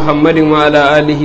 محمد وعلى آله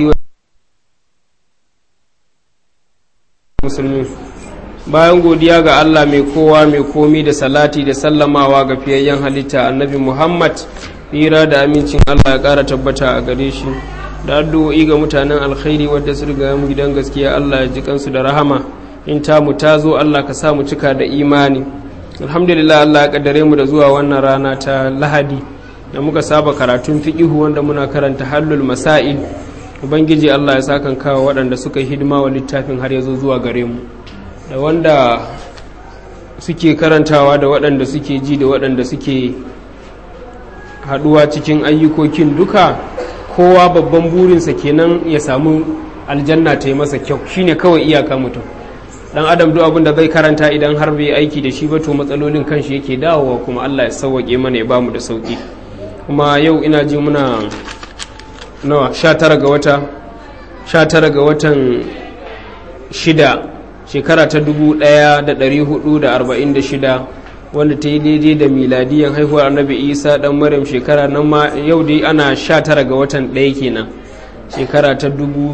musulmi bayan godiya ga Allah mai kowa mai komi da salati da sallamawa ga fiyayyen halitta annabi Muhammad hira da amincin Allah ya ƙara tabbata a gare shi da addu'o'i ga mutanen alkhairi wadda su riga mu gidan gaskiya Allah ya ji kansu da rahama in ta mu ta zo Allah ka sa mu cika da imani alhamdulillah Allah ya kaddare mu da zuwa wannan rana ta Lahadi da muka saba karatun fiqihu wanda muna karanta hallul masail ubangiji Allah ya sakan kawo waɗanda suka yi hidima wa littafin har ya zo zuwa gare mu da wanda suke karantawa da waɗanda suke ji da waɗanda suke haɗuwa cikin ayyukokin duka kowa babban burinsa kenan ya samu aljanna ta yi masa kyau shine kawai iyaka mutum dan adam duk abin da zai karanta idan har bai aiki da shi ba to matsalolin kanshi yake dawowa kuma Allah ya sauwaƙe mana ya bamu da sauki kuma yau ina ji muna nawa 19 ga wata 19 ga watan shida shekara ta 1446 wanda ta yi daidai da miladiyan haihuwar annabi isa dan maryam shekara nan ma yau dai ana 19 ga watan ɗaya kenan shekara ta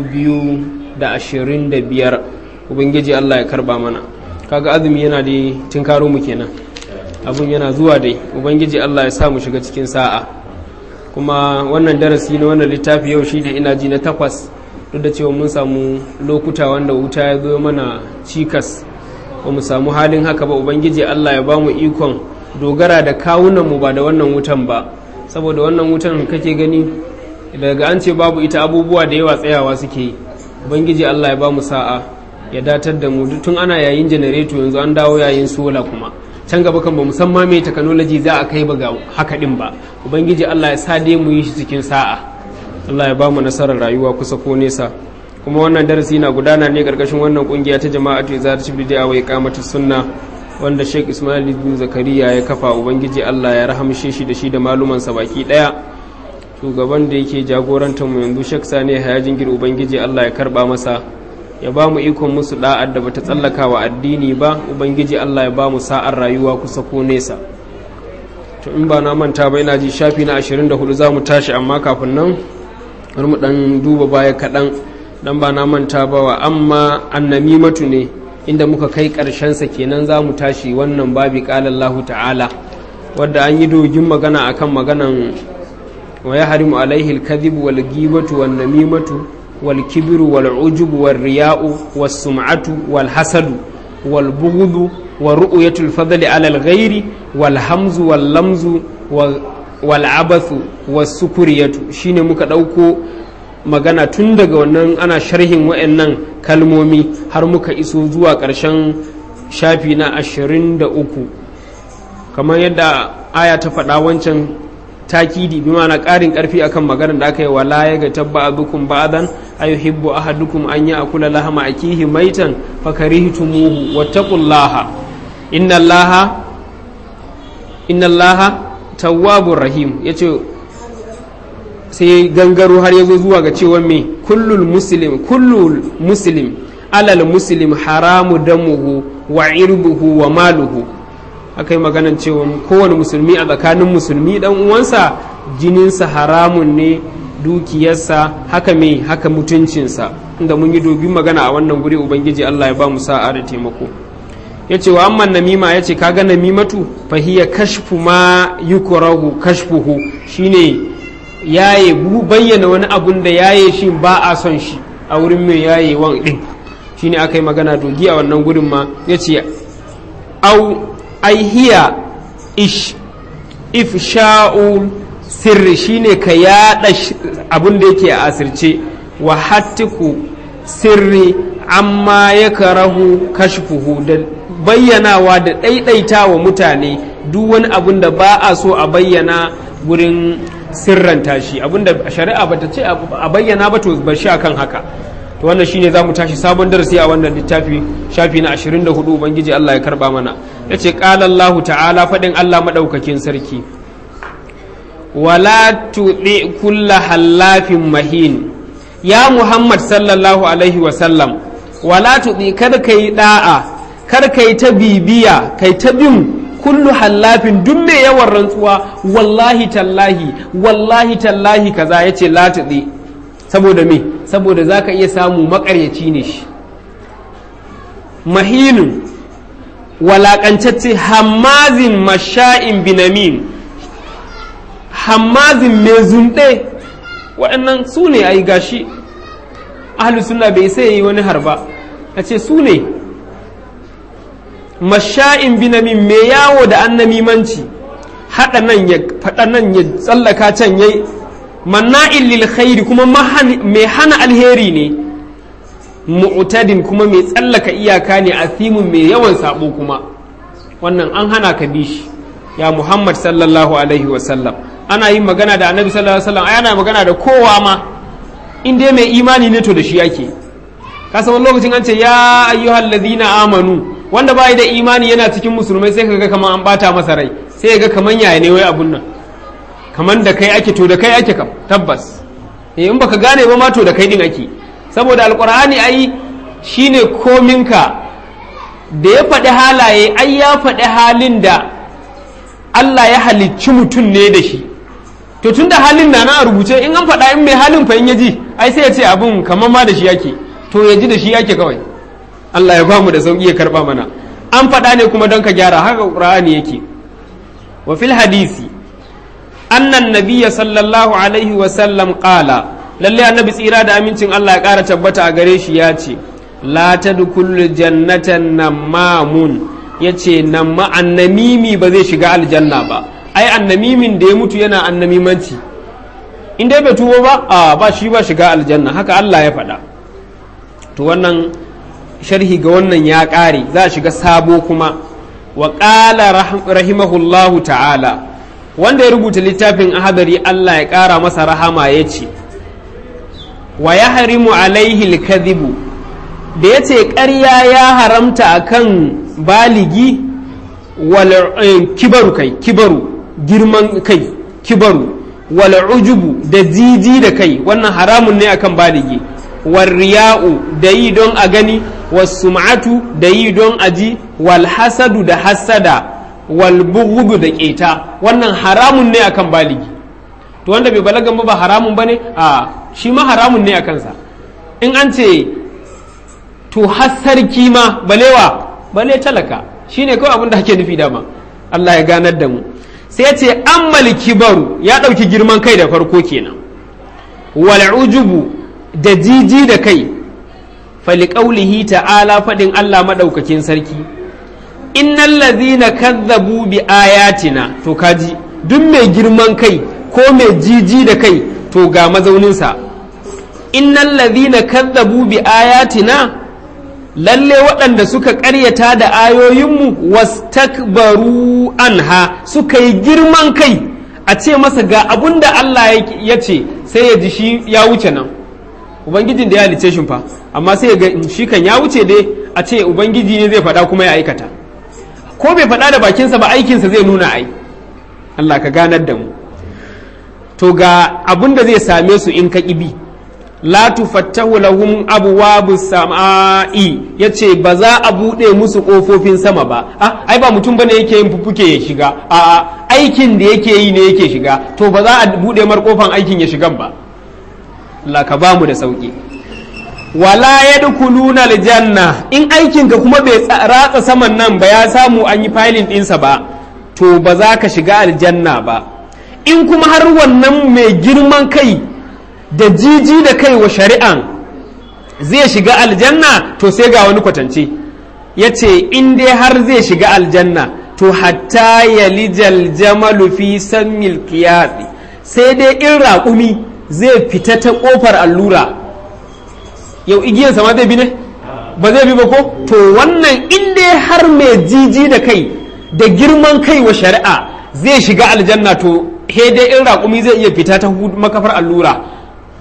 2025 ubangiji allah ya karba mana kaga azumi yana da tinkaro mu kenan abun yana zuwa dai ubangiji allah ya sa mu shiga cikin sa'a kuma wannan darasi na wannan littafi yau shi da ina ji na takwas duk da cewa mun samu lokuta wanda wuta ya zo mana cikas ba mu samu halin haka ba ubangiji allah ya ba mu ikon dogara da kawunanmu ba da wannan wutan ba saboda wannan wutan kake gani daga an ce babu ita abubuwa da yawa tsayawa suke yi ubangiji allah ya ba mu sa'a ya datar da mu tun ana yayin janareto yanzu an dawo yayin sola kuma can gaba kan ba musamman mai technology za a kai ba ga haka din ba ubangiji Allah ya sa dai mu yi shi cikin sa'a Allah ya ba mu nasarar rayuwa kusa ko nesa kuma wannan darasi na gudana ne karkashin wannan kungiya ta jama'atu izaratu bid'a wa iqamatu sunna wanda Sheikh Ismail bin Zakariya ya kafa ubangiji Allah ya rahamshe shi da shi da maluman sa baki daya shugaban da yake jagorantar mu yanzu Sheikh Sani Hayajin Gir ubangiji Allah ya karba masa ya ba mu ikon musu da'ar da bata tsallaka wa addini ba ubangiji Allah ya ba mu sa'ar rayuwa kusa ko nesa to in ba na manta ba ina ji shafi na 24 za mu tashi amma kafin nan har mu dan duba baya kaɗan dan ba na manta ba wa amma annamimatu ne inda muka kai sa kenan za mu tashi wannan babi ƙalallahu ta'ala wadda an yi dogin magana akan maganan wa ya harimu alaihi alkadhibu wal ghibatu wan namimatu والكبر والعجب والرياء والسمعة والحسد والبغض ورؤية الفضل على الغير والهمز واللمز والعبث والسكرية shine muka ɗauko magana tun daga wannan ana sharhin wa'annan kalmomi har muka iso zuwa ƙarshen shafi na ashirin da uku kamar yadda aya ta faɗa wancan takidi bi ma'ana ƙarin ƙarfi akan maganar da aka yi wala ya ga tabba abukum ba'dan ayuhibbu ahadukum an ya'kula lahama akihi maitan fakarihtumuhu wattaqullaha inna allaha inna allaha tawwabur rahim yace sai gangaro har yazo zuwa ga cewa me kullul muslim kullul muslim alal muslim haramu damuhu wa irbuhu wa maluhu aka yi maganan cewa kowane musulmi a tsakanin musulmi dan uwansa jininsa haramun ne dukiyarsa haka mai haka mutuncinsa inda mun yi dobi magana a wannan guri ubangiji Allah ya ba mu sa'a da taimako ya ce wa amman namima ya ce kaga namimatu fahiya kashfu ma yukrahu kashfuhu shine yaye bayyana wani abun da yaye shi ba a son shi a wurin mai yaye wan din shine aka yi magana dogi a wannan gurin ma ya ce au ai hiya ish ifsha'u sirri shine ka yada abin da yake a asirce wa hattiku sirri amma ya karahu kashfuhu da bayyanawa da ɗaiɗaita wa mutane duk wani abin da ba a so a bayyana gurin sirranta shi abin da shari'a bata ce a bayyana ba to bar shi akan haka to wannan shine za mu tashi sabon darasi a wannan littafi shafi na 24 ubangiji Allah ya karba mana yace qala Allah ta'ala fadin Allah madaukakin sarki wala tuɗi kulla hallafin mahin ya muhammad sallallahu alaihi wasallam wala tuɗi kada ka yi ɗa'a kar ka yi ta bibiya kai ta bin kullu hallafin duk mai yawan rantsuwa wallahi tallahi wallahi tallahi kaza ya ce la tuɗi saboda me saboda za ka iya samu makaryaci ne shi mahinin walaƙancacce hammazin masha'in binamin hammazin mai zunɗe waɗannan su ne a yi gashi ahalus suna bai sai yi wani harba a ce su ne masha'in binamin mai yawo da annamimanci haɗa nan ya faɗa nan ya tsallaka can yayi manna'in lil khairi kuma mai hana alheri ne mu'tadin kuma mai tsallaka iyaka ne asimin mai yawan sabo kuma wannan an hana ka bi shi ya muhammad sallallahu alaihi wasallam ana yin magana da annabi sallallahu alaihi wasallam ana magana da kowa ma in dai mai imani ne to da shi yake ka san wani lokacin an ce ya ayyuhal ladina amanu wanda bai da imani yana cikin musulmai sai kaga kaman an bata masa rai sai ga kaman yaya ne wai abun nan kaman da kai ake to da kai ake kam tabbas eh in baka gane ba ma to da kai din ake saboda alqur'ani ai shine kominka da ya faɗi halaye ai ya faɗi halin da Allah ya halicci mutum ne da shi to tun da halin na na a rubuce in an faɗa in mai halin fa in ya ji ai sai ya ce abin kamar ma da shi yake to ya ji da shi yake kawai Allah ya bamu da sauki ya karba mana an faɗa ne kuma don ka gyara haka Qur'ani yake wa fil hadisi annan nabiyya sallallahu alaihi wa sallam qala lalle annabi tsira da amincin Allah ya ƙara tabbata a gare shi ya ce la tadkhulul jannatan namamun yace namma annamimi ba zai shiga aljanna ba ai annamimin da ya mutu yana annamimanci in dai bai tubo ba a ba shi ba shiga aljanna haka Allah ya faɗa to wannan sharhi ga wannan ya ƙare za a shiga sabo kuma wa ƙala rahimahullahu ta'ala wanda ya rubuta littafin ahadari Allah ya ƙara masa rahama ya ce wa ya harimu alaihi kadhibu da ya ce ƙarya ya haramta akan baligi wal kibaru kai kibaru girman kai kibaru wal ujubu da jiji da kai wannan haramun ne akan baligi wal riya'u da yi don a gani wasum'atu da yi don a ji wal hasadu da hasada wal bughdu da keta wannan haramun ne akan baligi to wanda bai balagan ba ba haramun bane a shi ma haramun ne akan sa in an ce to hasarki ma balewa bale talaka shine kawai abin da ake nufi dama Allah ya ganar da mu sai ce ammal kibaru ya ɗauki girman kai da farko kenan wal ujubu da jiji da kai faliƙaulihi ta'ala faɗin Allah maɗaukakin sarki innal ladhina kazzabu bi ayatina to kaji duk mai girman kai ko mai jiji da kai to ga mazauninsa innal ladhina kazzabu bi ayatina lalle waɗanda suka ƙaryata da ayoyinmu wastakbaru anha suka yi girman kai a ce masa ga abun da Allah ya ce sai ya ji shi ya wuce nan ubangijin da ya halice shi fa amma sai ya ga shi kan ya wuce dai a ce ubangiji ne zai faɗa kuma ya aikata ko bai faɗa da bakinsa ba aikinsa zai nuna ai Allah ka ganar da mu to ga abun da zai same su in ka ƙibi la tufattahu lahum abwabu sama'i yace ba za a bude musu kofofin sama ba ah ai ba mutum bane yake yin fufuke ya shiga a aikin da yake yi ne yake shiga to ba za a bude mar kofan aikin ya shigan ba Allah ka bamu da sauki wala yadkhuluna aljanna in aikin ka kuma bai ratsa saman nan ba ya samu an yi filing ɗinsa ba to ba za ka shiga aljanna ba in kuma har wannan mai girman kai da jiji da kai wa shari'an zai shiga aljanna to sai ga wani kwatance ya ce in dai har zai shiga aljanna to hatta ya lijal jamalu fi sammil kiyasi sai dai in raƙumi zai fita ta ƙofar allura yau igiyarsa ma zai bi ne ba zai bi ba ko to wannan in dai har mai jiji da kai da girman kai wa shari'a zai shiga aljanna to he dai in raƙumi zai iya fita ta makafar allura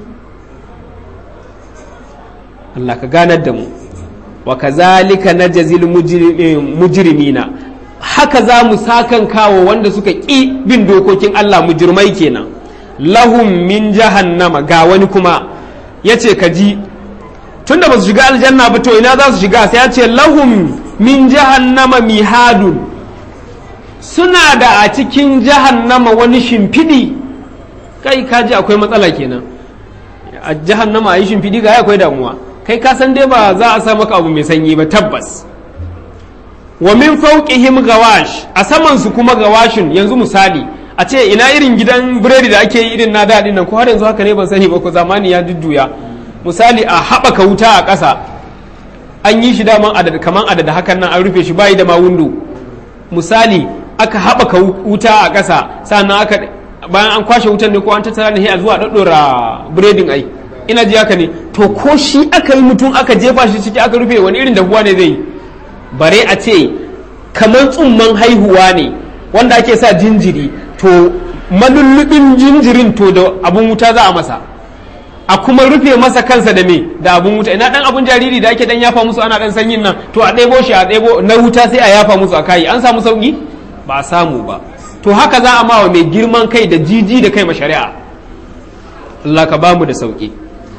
Allah ka ganar da mu wa kazalika najzil mujrimina haka za mu sakan kawo wanda suka ƙi bin dokokin Allah mujrimai kenan lahum min jahannama ga wani kuma yace ka ji tunda ba su shiga aljanna ba to ina za su shiga sai ya ce lahum min jahannama mihadun suna da a cikin jahannama wani shimfiɗi kai kaji akwai matsala kenan a jahannama a yi shimfiɗi ga akwai damuwa kai ka san dai ba za a sa maka abu mai sanyi ba tabbas wa min fawqihim gawash a saman su kuma gawashin yanzu misali a ce ina irin gidan biredi da ake yi irin na daɗin nan ko har yanzu haka ne ban sani ba ko zamani ya dudduya misali a haɓaka wuta a ƙasa an yi shi daman adada kaman adada hakan nan an rufe shi bayi da ma windo misali aka haɓaka wuta a ƙasa sannan aka bayan an kwashe wutan ne ko an tattara ne a zuwa ɗaɗɗora biredin ai ina ji haka ne to ko shi aka yi mutum aka jefa shi ciki aka rufe wani irin dahuwa ne zai yi bare a ce kamar tsumman haihuwa ne wanda ake sa jinjiri to malullubin jinjirin to da abun wuta za a masa a kuma rufe masa kansa da me da abun wuta ina dan abun jariri da ake dan yafa musu ana dan sanyin nan to a ɗebo shi a ɗebo na wuta sai a yafa musu a kayi an samu sauki ba a samu ba to haka za a mawa mai girman kai da jiji da kai ma shari'a Allah ka bamu da sauki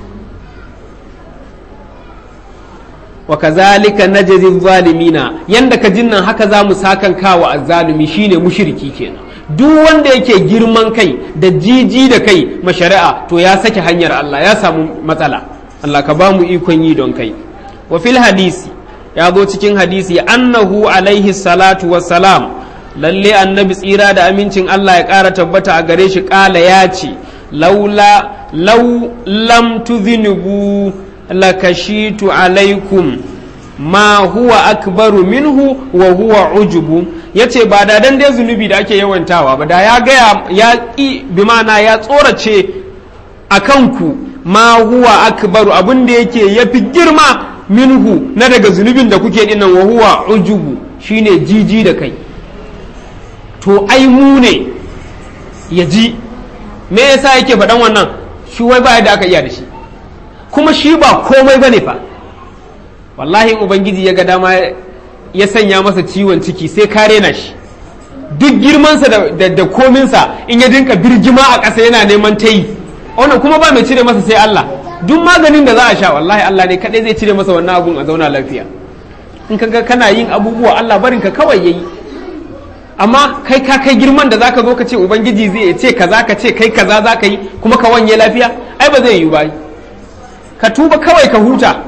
wa kazalika najzi zalimina yanda ka jinnan haka za mu sakan kawa azzalumi shine mushriki kenan duk wanda yake girman kai da jiji da kai mashari'a to ya sake hanyar Allah ya samu matsala Allah ka ba mu ikon yi don kai wa fil hadisi ya zo cikin hadisi annahu alaihi salatu wassalam lalle annabi tsira da amincin Allah ya ƙara tabbata a gare shi ƙala ya ce laula lau lam tudhinibu lakashitu alaikum ma huwa akbaru minhu wa huwa ujubu yace ba da dan dai zunubi da ake yawantawa ba da ya gaya ya ki bi mana ya tsorace a kanku ma huwa akbaru abin da yake yafi girma minhu na daga zunubin da kuke dinnan wa huwa ujubu shine jiji da kai to ai mu ne ya ji me yasa yake faɗan wannan shi wai ba da aka iya da shi kuma shi ba komai bane fa wallahi ubangiji ya ga dama ya sanya masa ciwon ciki sai kare na shi duk girmansa da, da, da kominsa in ya dinka birgima a ƙasa yana neman ta yi wannan kuma ba mai cire masa sai Allah duk maganin da za a sha wallahi Allah ne kaɗai zai cire masa wannan abun a zauna lafiya in ka ga kana yin abubuwa Allah barinka kawai yayi amma kai ka kai girman da zaka zo ka ce ubangiji zai ce kaza ka ce kai kaza zaka yi kuma ka wanye lafiya ai ba zai yi ba ka tuba kawai ka huta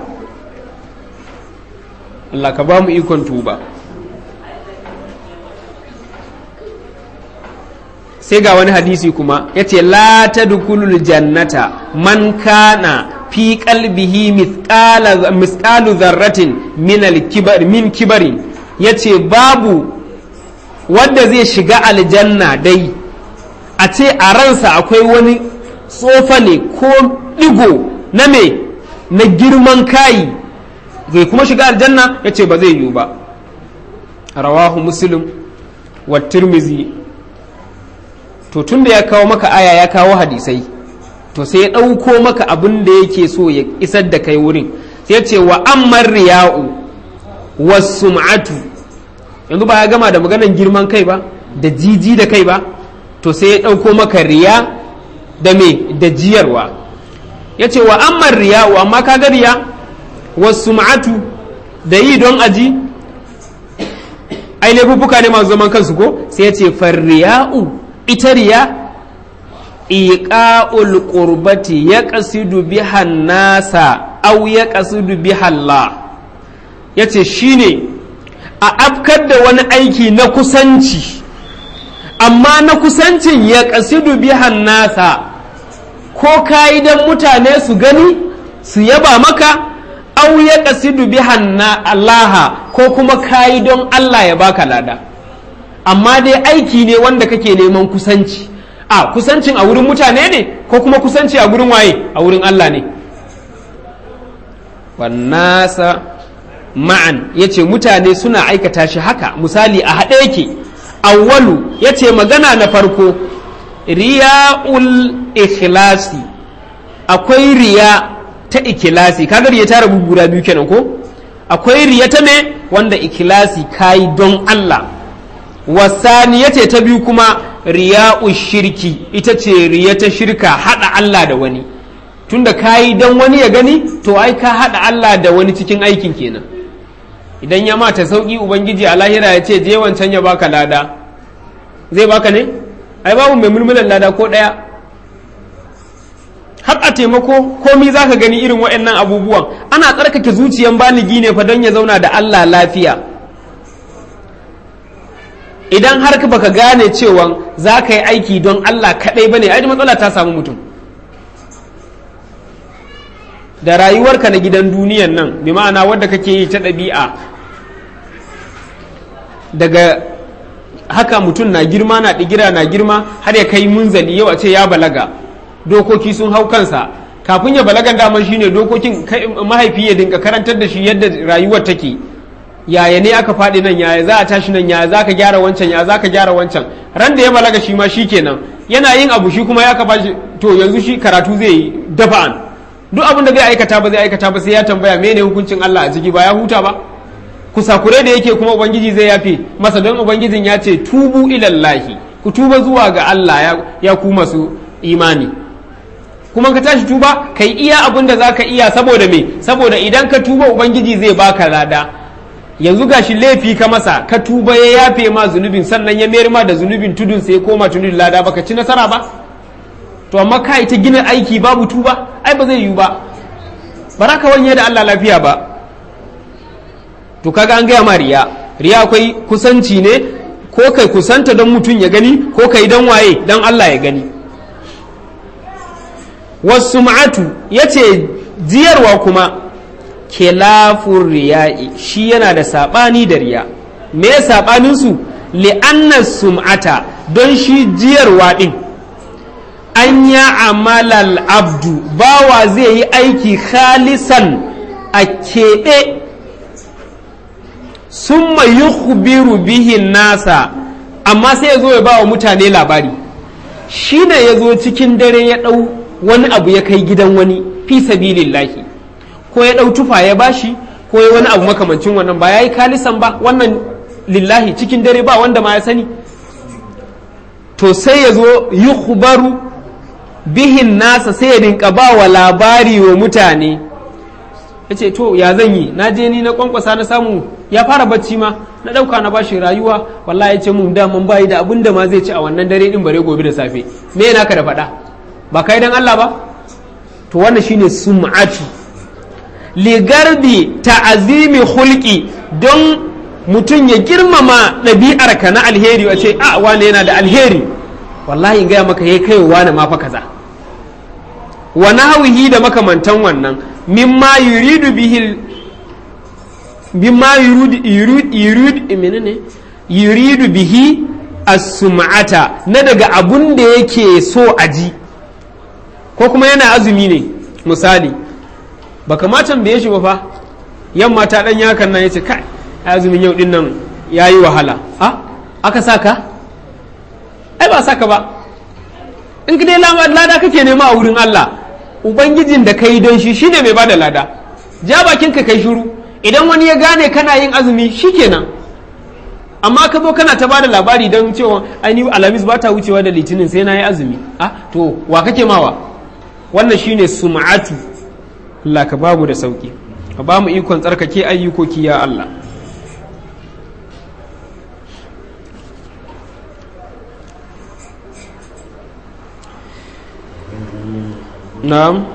Allah ka ba mu ikon tuba sai ga wani hadisi kuma ya ce la ta jannata man kana fi kalbihi misƙalu zarratin min kibarin ya ce babu wadda zai shiga aljanna dai a ce a ransa akwai wani tsofa ne ko ɗigo na me na girman kayi zai kuma shiga aljanna ya ce ba zai yiwu ba rawahu muslim wa tirmizi to tun da ya kawo maka aya ya kawo hadisai to sai ya ɗauko maka abin da yake so ya isar da kai wurin sai ce wa amman riya'u wa sum'atu yanzu ba ya gama da maganan girman kai ba da jiji da kai ba to sai ya ɗauko maka riya da me da jiyarwa ya ce wa amman riya'u amma kaga riya wasu ma'atu da yi don aji ai laifuffuka ne masu zaman kansu ko sai ya ce farriya'u ita riya iqa'ul qurbati ya qasidu biha nasa aw ya qasidu biha Allah yace shine a afkar da wani aiki na kusanci amma na kusancin ya qasidu biha nasa ko kayi dan mutane su gani su yaba maka au ya ƙasidu bihan na Allaha ko kuma kayi don Allah ya baka lada amma dai aiki ne wanda kake neman kusanci a kusancin a wurin mutane ne ko kuma kusanci a wurin waye a wurin Allah ne wannasa ma'an ya ce mutane suna aikata shi haka misali a haɗe yake awwalu ya ce magana na farko riya'ul ikhlasi akwai riya ta ikilasi kaga riya ta rabu guda biyu kenan ko akwai riya ta me wanda ikilasi kayi don Allah wasani ce ta biyu kuma riya'u shirki ita ce riya ta shirka hada Allah da wani tunda kayi don wani ya gani to ai ka hada Allah da wani cikin aikin kenan idan ya mata sauki ubangiji a lahira ya ce je wancan ya baka lada zai baka ne ai babu mai mulmulan lada ko daya har a taimako komi za ka gani irin waɗannan abubuwan ana tsarkake zuciyan baligi ne fa don ya zauna da Allah lafiya idan har ka baka gane cewa za ka yi aiki don Allah kaɗai ba ne ai matsala ta samu mutum da rayuwarka na gidan duniyan nan bi ma'ana wadda kake yi ta ɗabi'a daga haka mutum na girma na ɗigira na girma har ya kai munzali yau a ce ya balaga dokoki sun hau kansa kafin ya balagan daman shine dokokin mahaifi ya dinka karantar da shi yadda rayuwar take yaya ne aka faɗi nan yaya za a tashi nan yaya za ka gyara wancan yaya za ka gyara wancan ran da ya balaga shi ma shi kenan yana yin abu shi kuma ya ka bashi to yanzu shi karatu zai yi dafa'an duk abin da zai aikata ba zai aikata ba sai ya tambaya mene hukuncin Allah a ciki ba ya huta ba kusakure da yake kuma ubangiji zai yafe masa don ubangijin ya ce tubu ilallahi ku tuba zuwa ga Allah ya ku masu imani kuma ka tashi tuba kai iya abin da zaka iya saboda me saboda idan ka tuba ubangiji zai baka lada yanzu gashi laifi ka masa ka tuba ya yafe ma zunubin sannan ya mayar ma da zunubin tudun sai koma tudun lada baka ci nasara ba to amma ka ta gina aiki babu tuba ai ba zai yiwu ba ba ka wanye da Allah lafiya ba to kaga an gaya ma riya riya akwai kusanci ne ko kai kusanta don mutum ya gani ko kai don waye don Allah ya gani wasu ma'atu ya ce jiyarwa kuma kelafun riya'i shi yana da saɓani da riya me saɓaninsu li'annar sum'ata don shi jiyarwa ɗin an ya amalal abdu bawa zai yi aiki khalisan a keɓe sun yukhbiru bihin nasa amma sai ya zo ya ba wa mutane labari shi ne ya zo cikin dare ya ɗau wani abu ya kai gidan wani fi sabilillahi ko ya ɗau tufa ya bashi ko ya wani abu makamancin wannan ba ya yi kalisan ba wannan lillahi cikin dare ba wanda ma ya sani to sai ya zo yukhbaru bihin nasa sai ya rinka ba wa labari wa mutane ya ce to ya zan yi na je ni na kwankwasa na samu ya fara bacci ma na ɗauka na bashi rayuwa wallahi ya ce mun daman bayi da abin da ma zai ci a wannan dare din bare gobe da safe me yana ka da faɗa ba kai dan Allah ba to wannan shine sum'atu ligardi ta'azimi hulki don mutum ya girmama ɗabi'ar ka na alheri a ce a wane yana da alheri wallahi in gaya maka ya kai wane ma fa kaza wa nahwihi da makamantan wannan mimma yuridu bihi mimma yuridu yuridu yuridu menene yuridu bihi as-sum'ata na daga abun da yake so a ji ko kuma yana azumi ne misali ba kamata bai shi ba fa yamma ta dan yakan nan yace kai azumin yau din nan yayi wahala a aka saka ai ba saka ba in ka dai lada kake nema a wurin Allah ubangijin da kai don shi shine mai bada lada ja bakin ka kai shiru idan wani ya gane kana yin azumi shikenan amma ka zo kana ta bada labari don cewa ainihin alamis ba ta wucewa da litinin sai na yi azumi ah to wa kake mawa wannan shine sum'atu Allah ka bamu da sauki ka bamu ikon tsarkake ayyukoki ya Allah na'am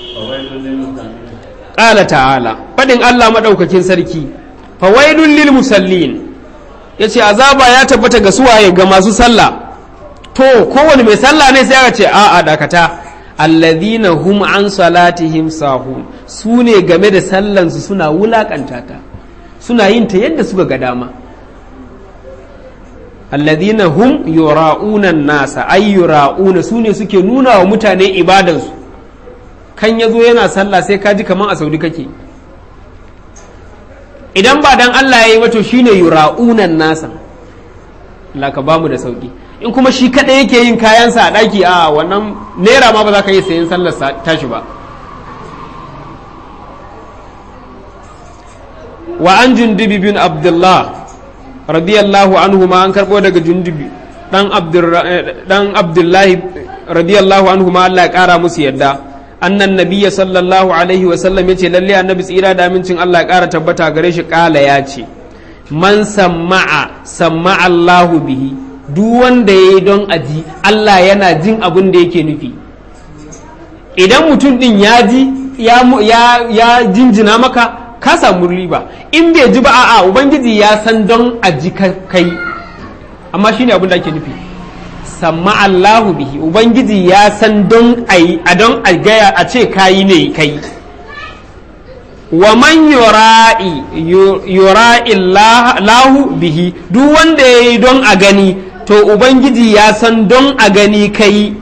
ƙala ta'ala faɗin Allah maɗaukakin sarki fawailun lil musallin ya ce azaba ya tabbata ga suwaye ga masu sallah to kowane mai sallah ne sai aka ce a'a dakata alladhina hum an salatihim sahun su ne game da sallansu suna wulakanta ta suna yin ta yadda suka ga dama alladhina hum yura'una nasa ay yura'una su ne suke nuna wa mutane ibadansu kan yazo yana sallah sai ka ji kaman a saudi kake idan ba dan Allah ya yi wato shine yura'una nasa Allah ka bamu da sauki in kuma shi kaɗai yake yin kayansa a ɗaki a wannan naira ma ba za ka yi sayan sallar tashi ba wa an jundubi bin abdullah radiyallahu anhu ma an karɓo daga jundubi ɗan abdullahi radiyallahu anhu ma Allah ya ƙara musu yadda annan nabiya sallallahu alaihi wasallam ya ce lalle annabi tsira da amincin Allah ya ƙara tabbata gare shi ƙala ya ce man samma'a samma'a Allahu bihi duk wanda ya yi don aji Allah yana jin abin da yake nufi idan mutum din ya ji ya, ya, ya jinjina maka ka samu riba in bai ji ba a'a ubangiji ya san don a ji kai amma shine abin da ake nufi samma Allahu bihi ubangiji ya san don a don a gaya a ce kayi ne kai wa man yura'i yura'i lahu bihi duk wanda ya yi don a gani to ubangiji ya san don a gani kai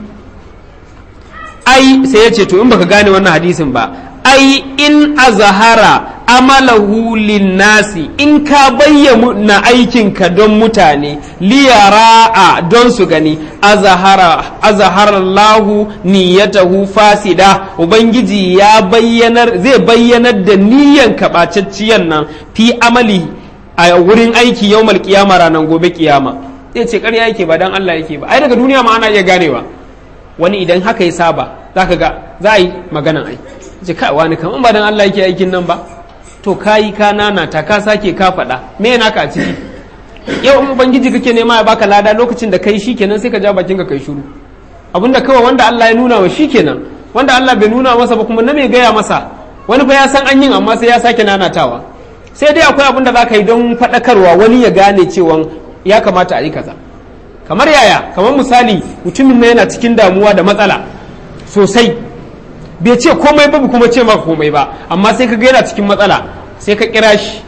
ai sai ya ce to in baka gane wannan hadisin ba ai in azahara amalahu linnasi in ka bayyana aikinka don mutane liyara'a don su gani azahara Allahu niyyatahu fasida ubangiji ya bayyanar zai bayyanar da niyyan kaɓacacciyan nan fi amali a wurin aiki yawmal kiyama ranar gobe kiyama zai ce ƙarya yake ba dan Allah yake ba ai daga duniya ma ana iya ganewa wani idan haka ya saba zaka ga za a yi maganan ai ce kai wani kaman ba dan Allah yake aikin nan ba to kayi ka nana ta ka sake ka faɗa me naka a ciki yau in ubangiji kake nema ya baka lada lokacin da kai shikenan sai ka ja bakin ka kai shiru abinda kawai wanda Allah ya nuna wa shikenan wanda Allah bai nuna masa ba kuma na mai gaya masa wani fa ya san an yin amma sai ya sake nanatawa sai dai akwai abin da za ka yi don faɗakarwa wani ya gane cewa ya kamata a yi kaza kamar yaya kamar misali mutumin na yana cikin damuwa da matsala sosai bai ce komai ba kuma ce maka komai ba amma sai ka ga yana cikin matsala sai ka kira shi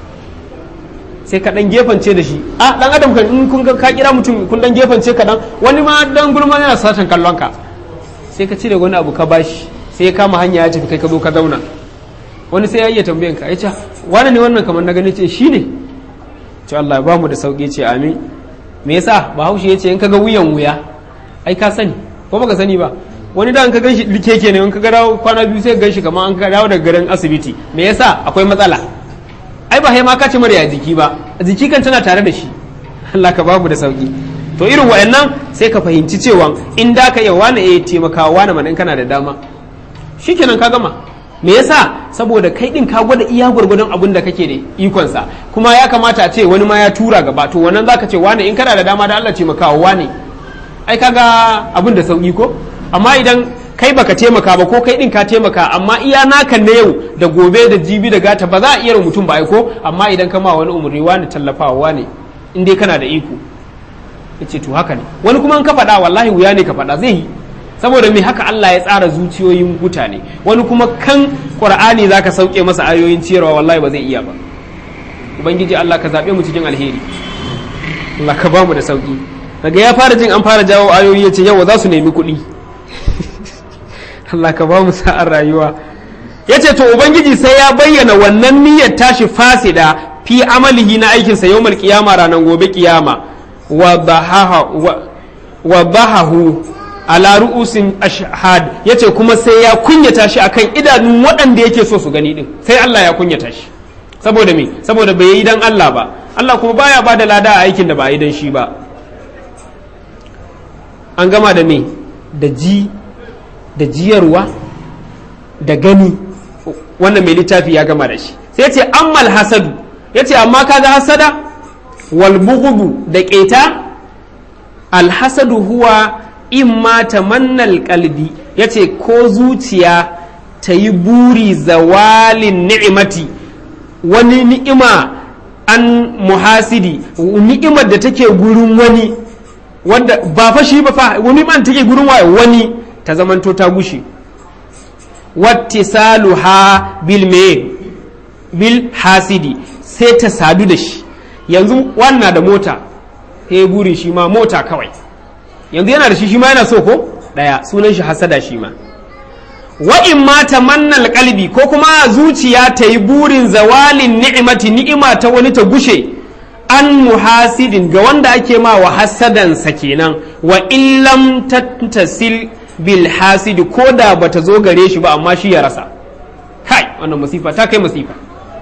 sai ka dan gefance da shi a dan adam kan in kun ka kira mutum kun dan gefance ka dan wani ma dan gulma yana satan kallon ka sai ka cire wani abu ka bashi sai ya kama hanya ya tafi kai ka zo ka zauna wani sai ya iya tambayan ka ya ce wani ne wannan kamar na gani ce shi ne ce Allah ba mu da sauki ce amin me yasa bahaushe ya ce in ka ga wuyan wuya ai ka sani ko baka sani ba wani da an ka ganshi likeke ne in ka ga kwana biyu sai ganshi kamar an ka dawo daga garin asibiti me yasa akwai matsala ai ba ma ka ce mara ya jiki ba jiki kan tana tare da shi Allah ka babu da sauki to irin wayannan sai ka fahimci cewa in da ka iya wani ya taimaka wani mana in kana da dama shikenan ka gama me yasa saboda kai din ka gwada iya gwargwadon abin da kake da ikonsa kuma ya kamata a ce wani ma ya tura gaba to wannan zaka ce wani in kana da dama da Allah taimaka wani ai kaga abin da sauki ko amma idan kai baka taimaka ba ko kai din ka taimaka amma iya naka na yau da gobe da jibi da gata ba za a iya mutum ba ko amma idan kama wani umarni wani tallafawa wani in dai kana da iko yace to haka ne wani kuma in ka faɗa wallahi wuya ne ka faɗa zai yi saboda me haka Allah ya tsara zuciyoyin mutane wani kuma kan qur'ani zaka sauke masa ayoyin ciyarwa wallahi ba zai iya ba ubangiji Allah ka zabe mu cikin alheri Allah ka bamu da sauki daga ya fara jin an fara jawo ayoyi yace yawa za su nemi kuɗi Allah ka ba mu sa'ar rayuwa ya ce to ubangiji sai ya bayyana wannan niyyar tashi fasida fi amalihi na aikinsa yau kiyama ranar gobe kiyama wa bahahu ala ru'usin ashhad ya ce kuma sai ya kunyata shi akan idanun waɗanda yake so su gani din sai Allah ya kunyata shi saboda me saboda bai yi dan Allah ba Allah kuma baya ba da lada a aikin da ba yi dan shi ba an gama da me da ji da jiyarwa da gani wannan mai littafi ya gama da shi sai ce ammal hasadu ya ce amma kaga hasada wal bughdu da keta al hasadu huwa imma tamannal qalbi ya ce ko zuciya ta yi buri zawalin ni'imati wani ni'ima an muhasidi ni'imar da take gurin wani wanda ba fa shi ba fa wani man take gurin wani ta zamanto ta gushe wattisaluha bil me bil hasidi sai ta sadu da shi yanzu wannan da mota he burin shi ma mota kawai yanzu yana da shi shi ma yana so ko daya sunan shi hasada shi ma wa in ma tamannal qalbi ko kuma zuciya ta yi burin zawalin ni'imati ni'ima ta wani ta gushe an muhasidin ga wanda ake ma wa hasadansa kenan wa illam tattasil bil hasidi ko da bata zo gare shi ba amma shi ya rasa kai wannan masifa ta kai masifa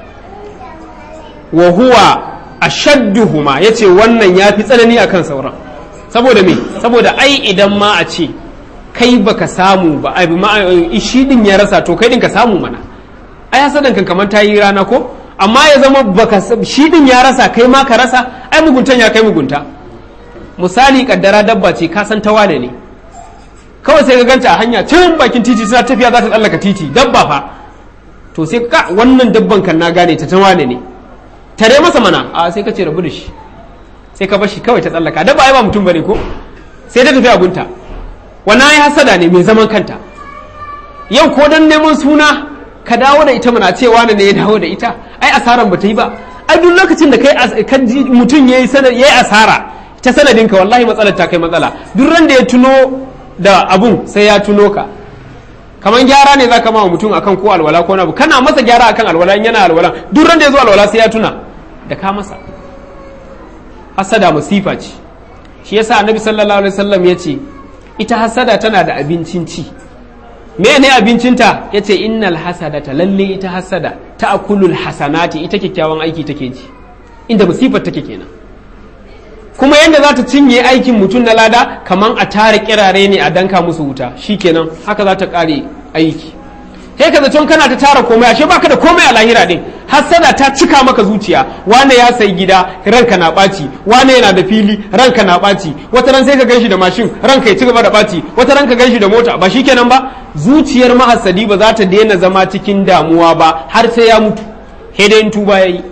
wa huwa ashadduhuma yace wannan yafi tsanani akan sauran saboda me saboda ai idan ma a ce kai baka samu ba ai ma shi din ya rasa to kai din ka samu mana ai hasadan kan kamar tayi rana ko amma ya zama baka shi din ya rasa kai ma ka rasa ai muguntan ya kai mugunta misali kaddara dabba ce ka san ta wane ne kawai sai ka ganta a hanya can bakin titi suna tafiya za ta tsallaka titi dabba fa to sai ka wannan dabban kan na gane ta ta wane ne tare masa mana a sai ka ce rabu da shi sai ka bashi kawai ta tsallaka dabba ai ba mutum bane ko sai ta tafi abunta wannan ai hasada ne mai zaman kanta yau ko dan neman suna ka dawo da ita mana cewa ne ya dawo da ita ai asaran ba ta yi ba ai duk lokacin da kai kan ji mutum yayi yayi asara ta sanadin ka wallahi matsalar ta kai matsala duk ran da ya tuno da abun sai ya tuno ka kaman gyara ne zaka ma mutum akan ko alwala ko abu kana masa gyara akan alwala in yana alwala duk ran da ya zo alwala sai ya tuna da ka masa hasada musifa ce shi yasa annabi sallallahu alaihi wasallam ya ce ita hasada tana da abincin ci me ne abincinta ya ce innal hasadata lalle ita hasada ta akulul hasanati ita kyakkyawan aiki take ji inda musifar take kenan kuma yadda za ta cinye aikin mutum na lada kaman a tare kirare ne a danka musu wuta shikenan haka za ta kare aiki sai ka zaton kana ta tara komai ashe baka da komai a lahira din hassada ta cika maka zuciya wane ya sayi gida ranka na ɓaci wane yana da fili ranka na ɓaci wata ran sai ka ganshi da mashin ranka ya ci gaba da ɓaci wata ran ka ganshi da mota ba shikenan ba zuciyar mahassadi ba za ta daina zama cikin damuwa ba har sai ya mutu sai dai tuba yayi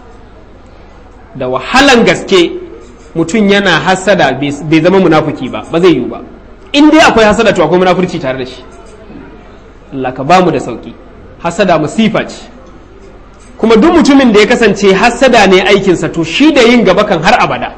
da wahalan gaske mutum yana hassada bai zama munafuki ba ba zai yiwu ba in dai akwai hassada to akwai munafurci tare da shi Allah ka bamu da sauki hasada musifa ce kuma duk mutumin da ya kasance hasada ne aikinsa to shi da yin gaba kan har abada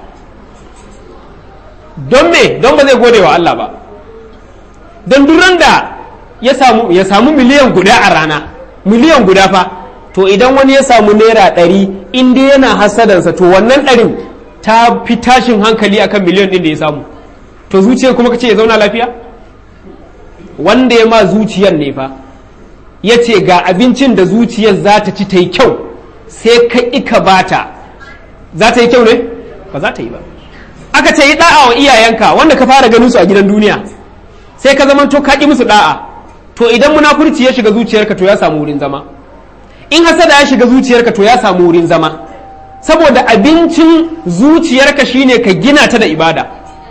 don me don ba zai gode wa Allah ba don duran da ya samu ya samu miliyan guda a rana miliyan guda fa to idan wani ya samu naira ɗari in dai yana hasadansa to wannan ɗarin ta fi tashin hankali akan miliyan ɗin da ya samu to zuciyar kuma kace ya zauna lafiya wanda ya ma zuciyar ne fa ya ce ga abincin da zuciyar za ta ci ta yi kyau sai ka ika bata za ta yi kyau ne ba za ta yi ba aka ce yi da'a wa iyayenka wanda ka fara ganin su a gidan duniya sai ka zama to ka ƙi musu da'a to idan munafurci ya shiga zuciyarka to ya samu wurin zama in hasada ya shiga zuciyarka to ya samu wurin zama saboda abincin zuciyarka shine ka gina ta da ibada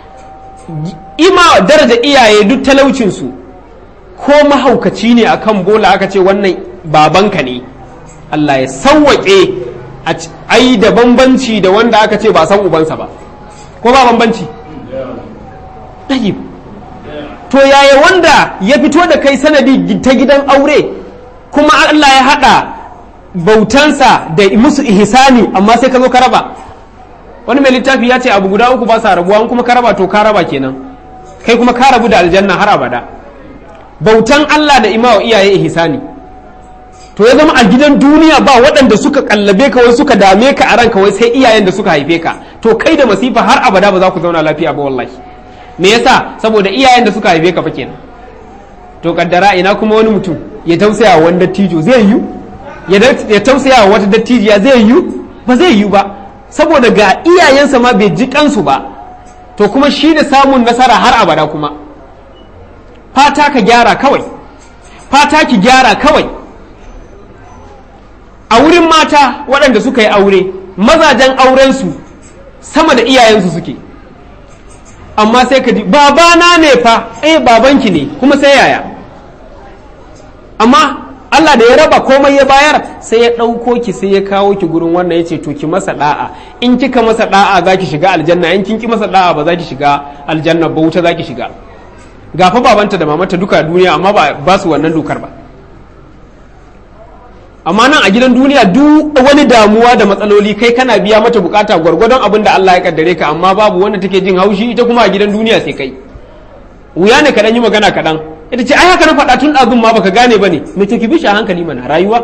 ima daraja iyaye duk talaucinsu ko mahaukaci ne akan bola aka ce wannan babanka ne Allah ya sauwaƙe a yi da bambanci da wanda aka ce ba san ubansa ba ko ba bambanci ɗayib to yaya wanda ya fito da kai sanadi ta gidan aure kuma Allah ya haɗa bautansa da musu ihsani amma sai ka zo ka raba wani mai littafi ya ce abu guda uku ba sa rabuwa kuma ka raba to ka raba kenan kai kuma ka rabu da aljanna har abada bautan Allah da imawa iyaye ihsani to ya zama a gidan duniya ba waɗanda suka kallabe ka wai suka dame ka a ranka wai sai iyayen da suka haife ka to kai da masifa har abada ba za ku zauna lafiya ba wallahi me yasa saboda iyayen da suka haife ka fa kenan to kaddara ina kuma wani mutum ya tausaya wa wani dattijo zai yi ya tausaya wa wata dattijiya zai yi ba zai yi ba saboda ga iyayensa ma bai ji kansu ba to kuma shi da samun nasara har abada kuma fata ka gyara kawai fata ki gyara kawai a wurin mata waɗanda suka yi aure mazajen aurensu sama da iyayensu suke amma sai ka ji babana ne fa eh babanki ne kuma sai yaya amma Allah da ya raba komai ya bayar sai ya ɗauko ki sai ya kawo ki gurin wannan ya ce to ki masa da'a in kika masa da'a za ki shiga aljanna in kin ki masa da'a ba za ki shiga aljanna ba wuta za ki shiga gafa babanta da mamanta duka duniya amma ba su wannan dokar ba amma nan a gidan duniya duk wani damuwa da matsaloli kai kana biya mata bukata gwargwadon abin da Allah ya kaddare ka amma babu wanda take jin haushi ita kuma a gidan duniya sai kai wuya ne kaɗan yi magana kaɗan ita ce ai haka na faɗa tun ɗazun ma baka gane ba ne me to ki bi shi a hankali mana rayuwa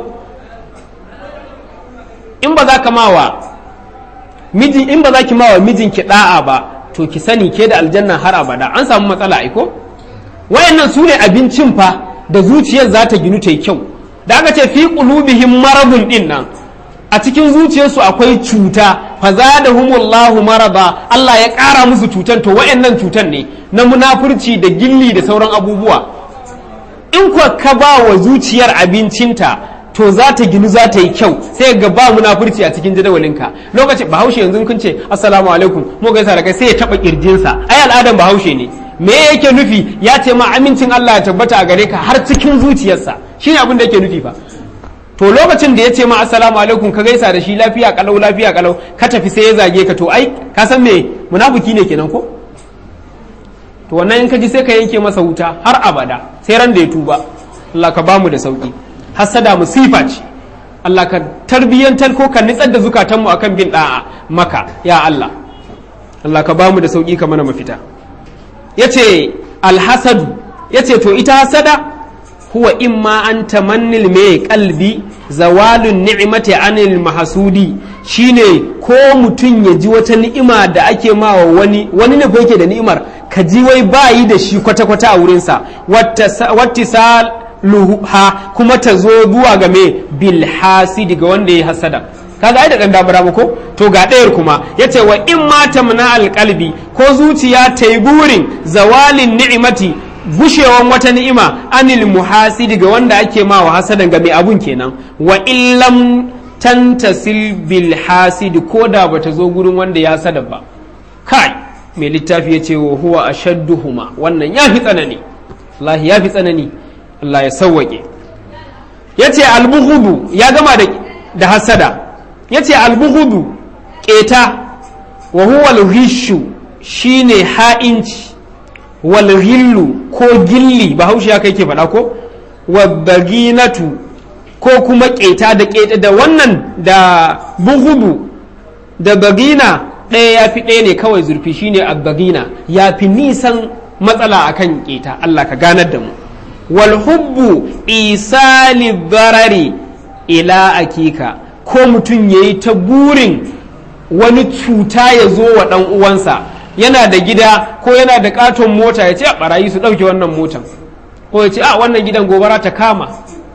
in ba za ka mawa miji in ba za ki mawa mijin ki da'a ba to ki sani ke da aljanna har abada an samu matsala aiko wayannan su ne abincin fa da zuciyar za ta ginu ta yi kyau da aka ce fi qulubihim maradun din nan a cikin zuciyarsu akwai cuta fa zadahumullahu marada Allah ya ƙara musu cutan to wayannan cutan ne na munafurci da gilli da sauran abubuwa in kuwa ka ba wa zuciyar abincinta to za ta ginu za ta yi kyau sai ga ba munafurci a cikin jadawalinka lokacin bahaushe yanzu kun ce assalamu alaikum mu gaisa da kai sai ya taba kirjinsa ai al'adan bahaushe ne me yake nufi ya ce ma amincin Allah ya tabbata a gare ka har cikin zuciyarsa shine abin da yake nufi fa to lokacin da ya ce ma assalamu alaikum ka gaisa da shi lafiya kalau lafiya kalau ka tafi sai ya zage ka to ai ka san me munafiki ne kenan ko to wannan in ka ji sai ka yanke masa wuta har abada sai ran da ya tuba Allah ka bamu da sauki hasada musifa ce Allah ka tarbiyyantar ko ka nitsar da zukatanmu akan bin da'a maka ya Allah Allah ka bamu da sauki ka mana mafita yace alhasadu yace to ita hasada huwa imma an tamannil mai kalbi zawalun ni'mati anil mahasudi shine ko mutum ya ji wata ni'ima da ake mawa wani wani ne ko yake da ni'imar ka ji wai bayi da shi kwata-kwata a wurinsa wattisal luha kuma ta zo zuwa ga me bil hasidi ga wanda ya hasada kaga ai da dan damar ko to ga ɗayar kuma yace wa in ma tamna alqalbi ko zuciya ta yi burin zawalin ni'imati gushewan wata ni'ima anil muhasidi ga wanda ake ma wa hasadan ga mai abun kenan wa illam tantasil bil hasidi ko da bata zo gurin wanda ya hasada ba kai mai littafi ya ce wa huwa ashadduhuma wannan ya fi tsanani Allah ya fi tsanani Allah ya sawwake ya ce albuhudu ya gama da hasada ya ce albuhudu keta wa huwa alhishu shine ha'inci wal ghillu ko gilli bahaushe ya kai ke faɗa ko wabbaginatu ko kuma keta da keta da wannan da buhudu da bagina ɗaya ya fi ɗaya ne kawai zurfi shine abbagina ya fi nisan matsala akan keta Allah ka ganar da mu wal hubbu isali barari ila akika ko mutum ya yi ta burin wani cuta ya zo wa ɗan uwansa yana da gida ko yana da katon mota ya ce a barayi su ɗauke wannan motan ko ya ce a wannan gidan gobara ta kama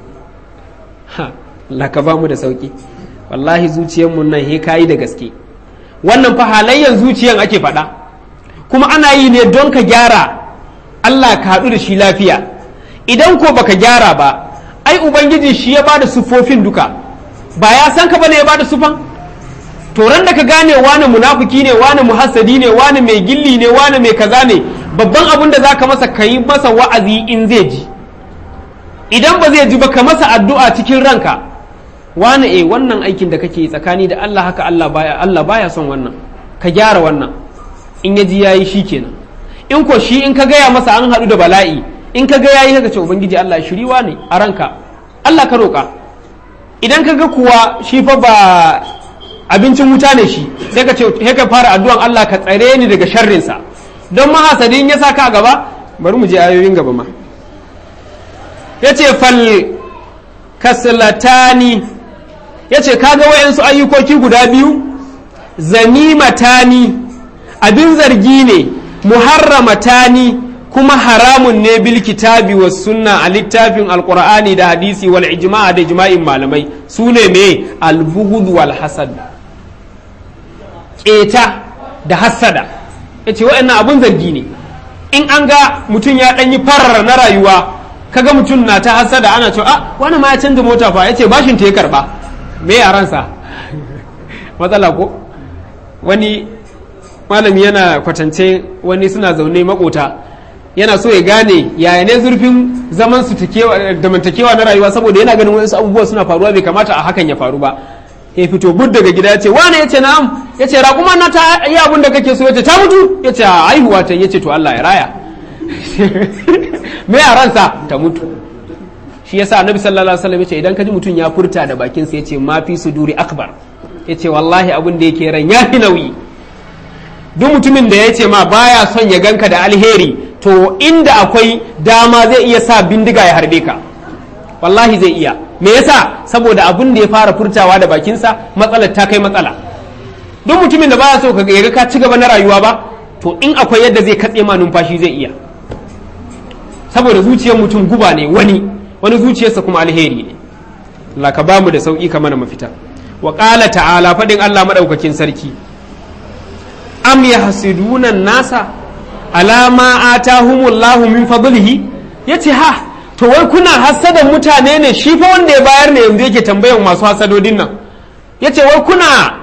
ha laka ba mu da sauki wallahi zuciyarmu nan he kayi da gaske wannan fa halayyar zuciyan ake faɗa kuma ana yi ne don ka gyara Allah ka haɗu da shi lafiya idan ko baka gyara ba ai ubangiji shi ya bada sufofin duka ba ya san ka bane ya bada sufan to ran da ka gane wani munafiki ne wani muhassadi ne wani mai gilli ne wani mai kaza ne babban abin da zaka masa kayi masa wa'azi in zai ji idan ba zai ji ba ka masa addu'a cikin ranka wani eh wannan aikin da kake tsakani da Allah haka Allah baya Allah baya son wannan ka gyara wannan in ya ji yayi shikenan in ko shi in ka gaya masa an haɗu da bala'i in ka ga yayi haka ce ubangiji Allah shiriwa ne a ranka Allah ka roƙa idan ka ga kuwa shi fa ba abincin wuta ne shi sai ka ce sai ka fara addu'an Allah ka tsare ni daga sharrinsa don mahasadin ya saka a gaba bari mu je ayoyin gaba ma yace fal kaslatani yace kaga wayansu ayyukoki guda biyu zanimatani abin zargi ne muharramatani kuma haramun ne bil kitabi was sunna a littafin alqur'ani da hadisi wal ijma' da ijma'in malamai sune me al bughd wal hasad keta da hasada yace wa'annan abun zargi ne in an ga mutum ya danyi farar na rayuwa kaga mutum na ta hasada ana cewa ah wani ma ya canza mota fa yace bashin ta ya karba me yaransa matsala ko wani malami yana kwatance wani suna zaune makota yana so ya gane yaya ne zurfin zaman su damantakewa na rayuwa saboda yana ganin wasu abubuwa suna faruwa bai kamata a hakan ya faru ba ya fito bud daga gida ya ce wane ya ce na'am ya ce raƙuma na ta yi abin da kake so ya ce ta mutu ya ce haihuwa ta ya ce to Allah ya raya me a ransa ta mutu shi yasa annabi sallallahu alaihi wasallam ya ce idan ka ji mutum ya furta da bakinsa ya ce ma fi suduri akbar ya ce wallahi abin da yake ran ya fi nauyi duk mutumin da ya ce ma baya son ya ganka da alheri to inda akwai dama zai iya sa bindiga ya harbe ka wallahi zai iya me yasa saboda abin da ya fara furtawa da bakinsa matsalar ta kai matsala duk mutumin da baya so ka ga ka ci gaba na rayuwa ba to in akwai yadda zai katse ma numfashi zai iya saboda zuciyar mutum guba ne wani wani zuciyarsa kuma alheri ne Allah ka bamu da sauki ka mana mafita wa qala ta'ala fadin Allah madaukakin sarki am yahsiduna nasa alama atahumullahu min fadlihi yace ha to wai kuna hasadan mutane ne shi fa wanda ya bayar ne yanzu yake tambayan masu hasadodin nan yace wai kuna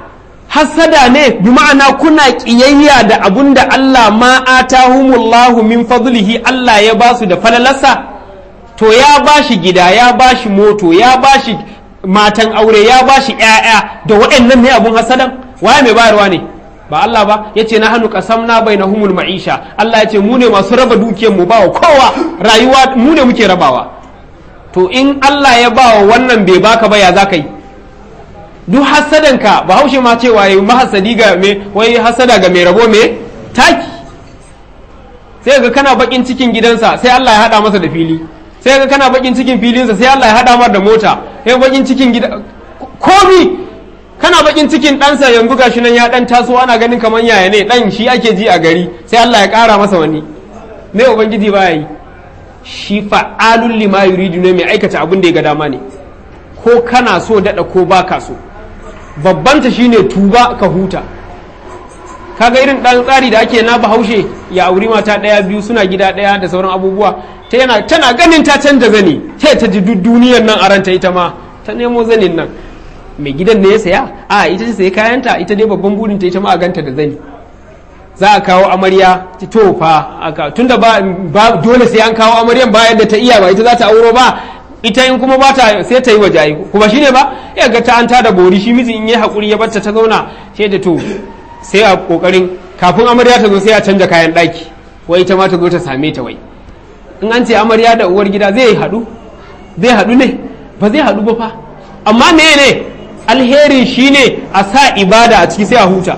hasada ne bi ma'ana kuna kiyayya da abun da Allah ma atahumullahu min fadlihi Allah ya basu da falalarsa to ya bashi gida ya bashi moto ya bashi matan aure ya bashi ƴaƴa da waɗannan ne abun hasadan waye mai bayarwa ne ba Allah ba yace na hannu qasamna bainahumul ma'isha Allah yace mu ne masu raba dukiyar mu bawa kowa rayuwa mu ne muke rabawa to in Allah ya bawa wannan bai baka ba ya zaka yi duk hasadanka ba haushe ma cewa yi mahasadi ga me wai hasada ga mai rabo me taki sai ga kana bakin cikin gidansa sai Allah ya hada masa da fili sai ga kana bakin cikin filinsa sai Allah ya hada masa da mota sai bakin cikin gida komi kana bakin cikin ɗansa yanzu gashi nan ya dan taso ana ganin kamar yaya ne dan shi ake ji a gari sai Allah ya kara masa wani me ubangiji baya yi shi fa'alul lima yuridu ne mai aikata abin da ya ga dama ne ko kana so dada ko baka so babbanta shine tuba ka huta kaga irin ɗan tsari da ake na bahaushe ya auri mata ɗaya biyu suna gida ɗaya da sauran abubuwa ta yana tana ganin ta canza zani sai ta ji duk duniyar nan a ranta ita ma ta nemo zanin nan mai gidan ne ya saya a ita ce sai kayanta ita dai babban burinta ita ma a ganta da zani za a kawo amarya to fa aka tunda ba, ba dole sai an kawo amaryan bayan da ta iya ba ita za ta auro ba ita in kuma ba ta sai ta yi waje ayi kuma shine ba ya ga ta an ta da bori shi miji in yi hakuri ya barta ta zauna sai da to sai a kokarin kafin amarya ta zo sai a canja kayan daki wai ita ma ta zo ta same ta wai in an ce amarya da uwar gida zai haɗu zai haɗu ne ba zai haɗu ba fa amma me ne alherin shine a sa ibada a ciki sai a huta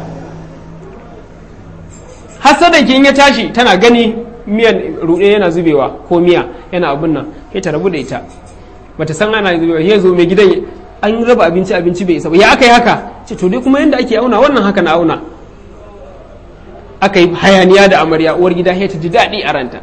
hasadan ki in ya tashi tana gani miyan ruɗe yana zubewa ko miya yana abun nan sai ta rabu da ita bata san ana zubewa ya zo mai gidan an raba abinci abinci bai isa ba ya aka yi haka ce to dai kuma yanda ake auna wannan haka na auna aka yi hayaniya da amarya uwar gida sai ta ji daɗi a ranta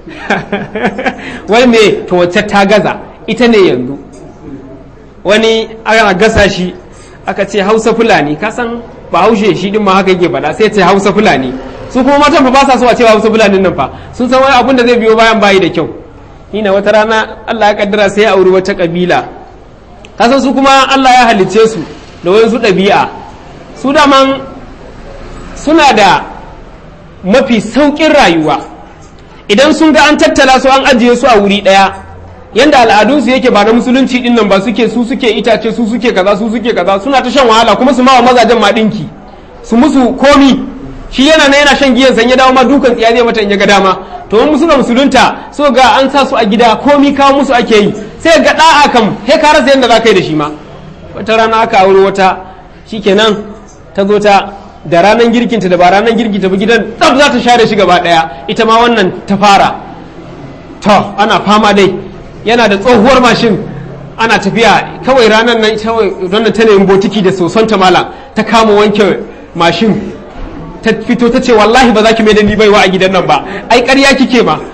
wai me to wacce ta gaza ita ne yanzu wani ana gasa shi aka ce hausa fulani ka san ba haushe shi din ma haka yake faɗa sai ce hausa fulani su kuma matan fa ba sa so a cewa hausa fulanin nan fa sun san wani abun da zai biyo bayan bayi da kyau ina wata rana Allah ya kaddara sai ya auri wata kabila kasan su kuma Allah ya halicce su da wasu ɗabi'a su daman suna da mafi sauƙin rayuwa idan sun ga an tattala su an ajiye su a wuri ɗaya yanda al'adunsu yake ba na musulunci din nan ba suke su suke itace su suke kaza su suke kaza suna ta shan wahala kuma su ma wa mazajen ma ɗinki su musu komi shi yana na yana shan giyan san ya dawo ma dukan tsiya zai mata in ya ga dama to mun musu musulunta so ga an sa su a gida komi kawo musu ake yi sai ga da'a kam he ka rasa yadda za ka yi da shi ma wata rana aka aure wata shikenan ta zo ta da ranar girkinta da ba ranar girkinta ba gidan tsaf za ta share shi gaba daya ita ma wannan ta fara to ana fama dai yana da tsohuwar mashin ana tafiya kawai ranar nan kawai don ta nemi botiki da soson ta mala ta kama wanke mashin ta fito ta ce wallahi ba za ki mai da ni baiwa a gidan nan ba ai ƙarya kike ma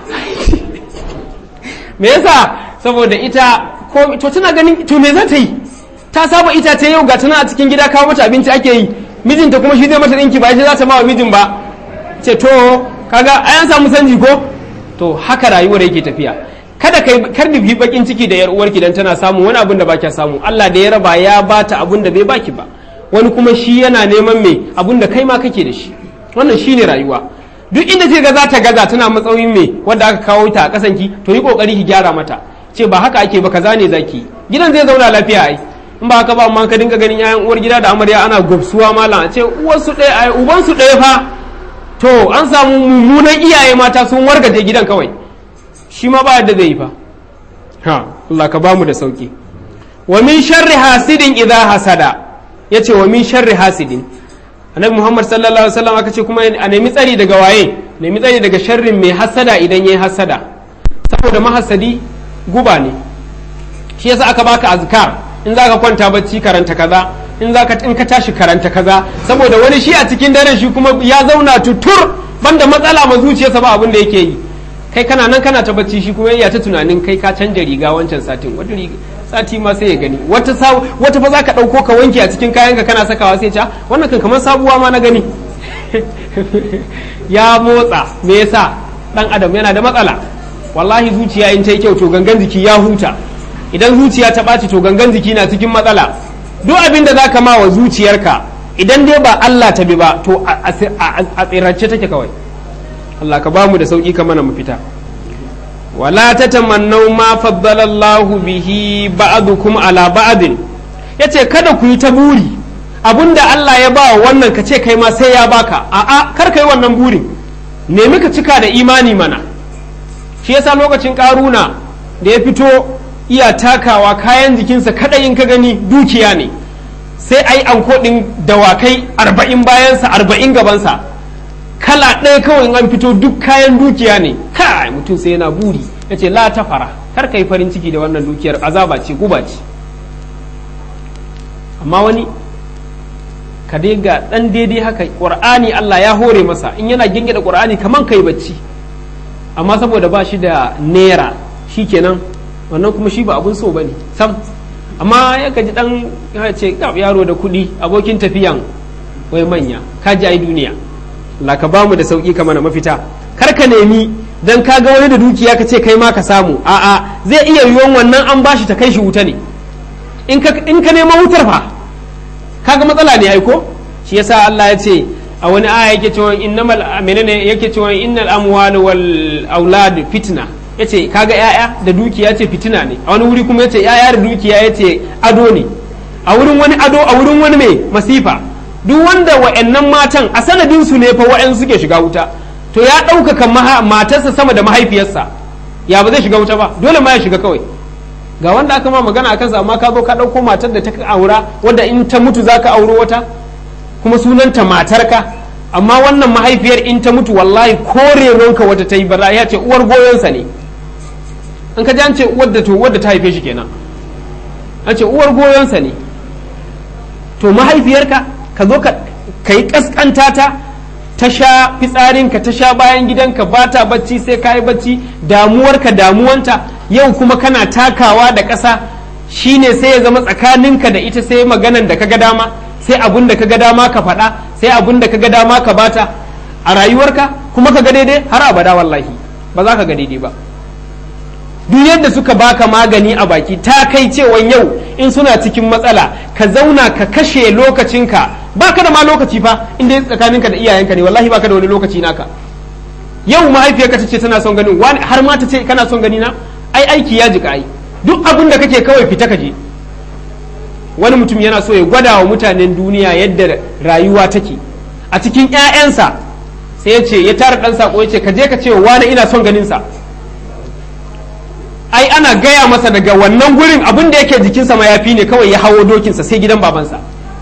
me yasa saboda ita ko to tana ganin to me za ta yi ta saba ita ce yau ga tana a cikin gida kawo mata abinci ake yi mijinta kuma shi zai mata ɗinki ba ita za ta ma wa mijin ba ce to kaga ai an samu sanji ko to haka rayuwar yake tafiya kada kai kar da bi bakin ciki da yar uwarki dan tana samu wani abun da baki samu Allah da ya raba ya bata abun da bai baki ba wani kuma shi yana neman me abun da kai ma kake da shi wannan shine rayuwa duk inda ce ga za ta gaza tana matsayin me wanda aka kawo ta a kasan ki to yi kokari ki gyara mata ce ba haka ake ba kaza ne zaki gidan zai zauna lafiya ai in ba haka ba amma ka dinga ganin yayan uwar gida da amarya ana gobsuwa malam a ce uwarsu ɗaya ai uban su ɗaya fa to an samu mummunan iyaye mata sun wargaje gidan kawai shi ma ba yadda zai yi fa ha Allah ka bamu da sauki wa min sharri hasidin idza hasada yace wa min sharri hasidin annabi Muhammad sallallahu alaihi wasallam aka ce kuma a nemi tsari daga waye nemi tsari daga sharrin mai hasada idan yayi hasada saboda mahasadi guba ne shi yasa aka baka azkar in zaka kwanta bacci karanta kaza in zaka in ka tashi karanta kaza saboda wani shi a cikin daren shi kuma ya zauna tutur banda matsala ma zuciyarsa ba abin da yake yi kai kana nan kana ta bacci shi kuma ya ta tunanin kai ka canja riga wancan satin wata riga sati ma sai ya gani wata wata fa zaka dauko ka wanke a cikin kayan ka kana sakawa sai ca wannan kan kamar sabuwa ma na gani ya motsa me yasa dan adam yana da matsala wallahi zuciya in ta yi kyau to gangan jiki ya huta idan zuciya ta ɓaci to gangan jiki na cikin matsala duk abin da zaka ma wa zuciyarka idan dai ba Allah ta bi ba to a tsirance take kawai Allah ka ba mu da sauki ka mana mu fita wala tatamannau ma faddala Allahu bihi ba'dukum ala ba'din yace kada ku yi ta buri abinda Allah ya ba wannan ka ce kai ma sai ya baka a'a kar kai wannan burin nemi ka cika da imani mana shi yasa lokacin karuna da ya fito iya takawa kayan jikinsa kadai in ka gani dukiya ne sai ai anko din dawakai arba'in bayansa arba'in gabansa kala ɗaya kawai in an fito duk kayan dukiya ne kai mutum sai yana buri ya ce la ta fara kar ka yi farin ciki da wannan dukiyar azaba ce guba ce amma wani ka dai ga ɗan daidai haka ƙur'ani Allah ya hore masa in yana gingida ƙur'ani kaman kai bacci amma saboda ba shi da naira shi kenan wannan kuma shi ba abun so ba ne sam amma ya ji ɗan ya ce yaro da kuɗi abokin tafiyan wai manya ka ji ai duniya Allah ka bamu da sauki ka mana mafita kar ka nemi dan ka ga wani da dukiya ka ce kai ma ka samu a'a zai iya yiwuwan wannan an bashi ta kai shi wuta ne in ka in ka nema wutar fa kaga matsala ne ai ko shi yasa Allah ya ce a wani aya yake cewa innamal menene yake cewa innal amwal wal aulad fitna yace kaga yaya da dukiya ce fitina ne a wani wuri kuma yace yaya da dukiya yace ado ne a wurin wani ado a wurin wani mai masifa duk wanda wa'annan matan a sanadin su ne fa wa'an suke shiga wuta to ya ɗaukaka matarsa sama da mahaifiyarsa ya ba zai shiga wuta ba dole ma ya shiga kawai ga wanda aka ma magana a kansa amma ka zo ka ɗauko matar da ta aura wadda in ta mutu za ka auro wata kuma sunanta matarka amma wannan mahaifiyar in ta mutu wallahi korewanka wata ta yi bara ya ce uwar goyonsa ne an ka ji an ce wadda to wadda ta haife shi kenan an ce uwar goyonsa ne to mahaifiyarka ka zo ka yi kaskanta ta ta sha fitsarinka ta sha bayan gidanka ba ta bacci sai ka yi bacci damuwarka damuwanta yau kuma kana takawa da ƙasa shine sai ya zama tsakaninka da ita sai maganan da ka ga dama sai abun da ka ga dama ka faɗa sai abun da ka ga dama ka bata a rayuwarka kuma ka ga daidai har abada wallahi ba za ka ga daidai ba duk yadda suka baka magani a baki ta kai cewan yau in suna cikin matsala ka zauna ka kashe lokacinka baka da ma lokaci fa inda tsakaninka da iyayenka ne wallahi baka da wani lokaci naka yau mahaifiyarka ta ce tana son ganin wani har ma ta ce kana son gani na ai aiki ya jika ai duk abin da kake kawai fita ka je wani mutum yana so ya gwada wa mutanen duniya yadda rayuwa take a cikin 'ya'yansa sai ya ce ya tara dan sako ya ce ka je ka ce wani ina son ganin sa ai ana gaya masa daga wannan gurin abin da yake jikinsa mayafi ne kawai ya hawo dokinsa sai gidan babansa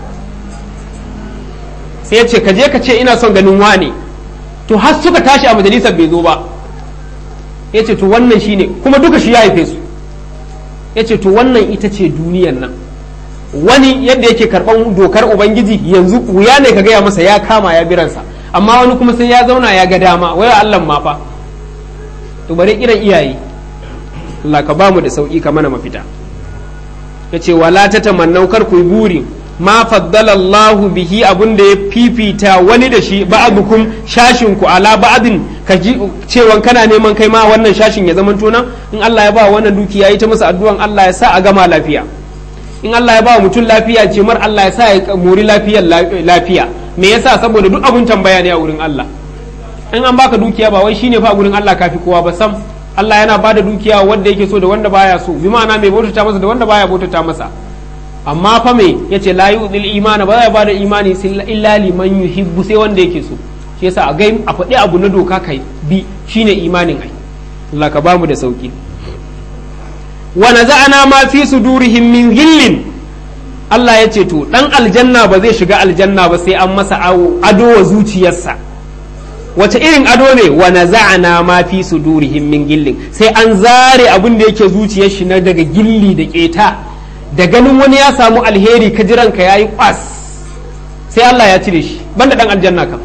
sai ya ce ka je ka ce ina son ganin wane to har suka tashi a majalisar bai zo ba ya ce to wannan shine kuma duka shi ya haife su ya ce to wannan ita ce duniyan nan wani yadda yake karɓan dokar ubangiji yanzu wuya ne ka gaya masa ya kama ya biransa amma wani kuma sai ya zauna ya ga dama waya Allah ma fa to bare irin iyaye Allah ka bamu da sauki ka mana mafita yace wala ta tamannau kar ku buri ma faddala Allahu bihi abun da ya fifita wani da shi ba'dukum shashin ku ala ba'din ka ji cewa kana neman kai ma wannan shashin ya zama tona in Allah ya ba wannan dukiya yi ta masa addu'an Allah ya sa a gama lafiya in Allah ya ba mutum lafiya ce mar Allah ya sa ya muri lafiyar lafiya me yasa saboda duk abun tambaya ne a wurin Allah in an baka dukiya ba wai shine fa a wurin Allah kafi kowa ba sam Allah yana ba da dukiya wanda yake so da wanda baya so bi ma'ana mai bautata masa da wanda baya bautata masa amma fa me yace la yu'dil imana ba ya bada imani illa liman yuhibbu sai wanda yake so shi yasa a gai a faɗi abu na doka kai bi shine imanin ai Allah ka bamu da sauki wa naza'ana ma fi sudurihim min ghillin Allah ya ce to dan aljanna ba zai shiga aljanna ba sai an masa ado wa zuciyarsa wace irin ado ne wa naza'ana ma fi sudurihim min gillin sai an zare abin da yake zuciyar shi na daga gilli da keta da ganin wani ya samu alheri ka jiran ka yayi kwas sai Allah ya cire shi banda dan aljanna kam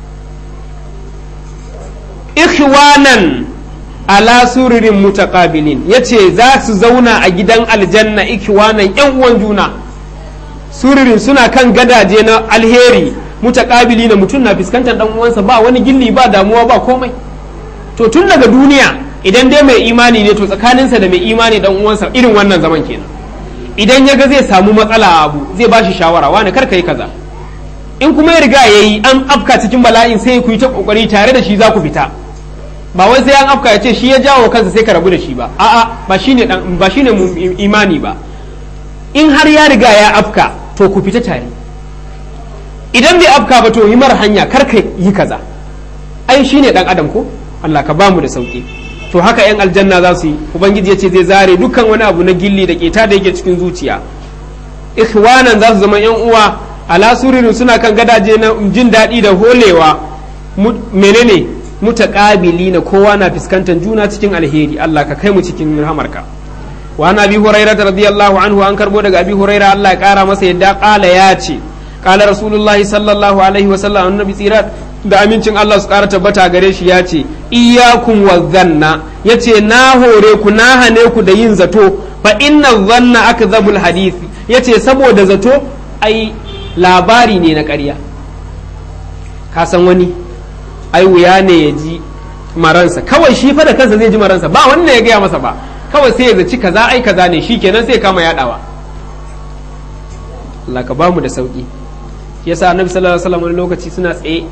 ikhwanan ala sururin mutaqabilin yace za su zauna a gidan aljanna ikhwanan yan uwan juna sururin suna kan gadaje na alheri mutakabili na mutum na fuskantar dan uwansa ba wani gilli ba damuwa ba komai to tun daga duniya idan dai mai imani ne to tsakaninsa da mai imani dan uwansa irin wannan zaman kenan idan ya ga zai samu matsala a abu zai ba shi shawara wani kar ka yi kaza in kuma ya riga ya yi an afka cikin bala'in sai ku yi ta kokari tare da shi za ku fita ba wai sai an afka ya ce shi ya jawo kansa sai ka rabu da shi ba a'a ba shine dan ba shine imani ba in har ya riga ya afka to ku fita tare idan bai afka ba to yi mara hanya kar ka yi kaza ai shine dan adam ko Allah ka bamu da sauki to haka yan aljanna za su yi ubangiji ya ce zai zare dukkan wani abu na gilli da keta da yake cikin zuciya ikhwanan za su zama yan uwa ala suririn suna kan gadaje na jin daɗi da holewa menene mutaqabili na kowa na fuskantar juna cikin alheri Allah ka kai mu cikin rahamarka wa an abi hurairah radiyallahu anhu an karbo daga abi hurairah Allah ya kara masa yadda kala ya ce kala rasulullah sallallahu alaihi wa sallam annabi tsira da amincin Allah su kara tabbata gare shi ya ce iyyakum wa zanna yace na hore ku na hane ku da yin zato fa inna zanna akdhabul hadisi yace saboda zato ai labari ne na ƙarya ka san wani ai wuya ne ya ji maransa kawai shi fa da kansa zai ji maransa ba wanda ya gaya masa ba kawai sai ya zaci kaza ai kaza ne shi kenan sai kama yadawa Allah ka bamu da sauki yasa annabi sallallahu alaihi wasallam wani lokaci suna tsaye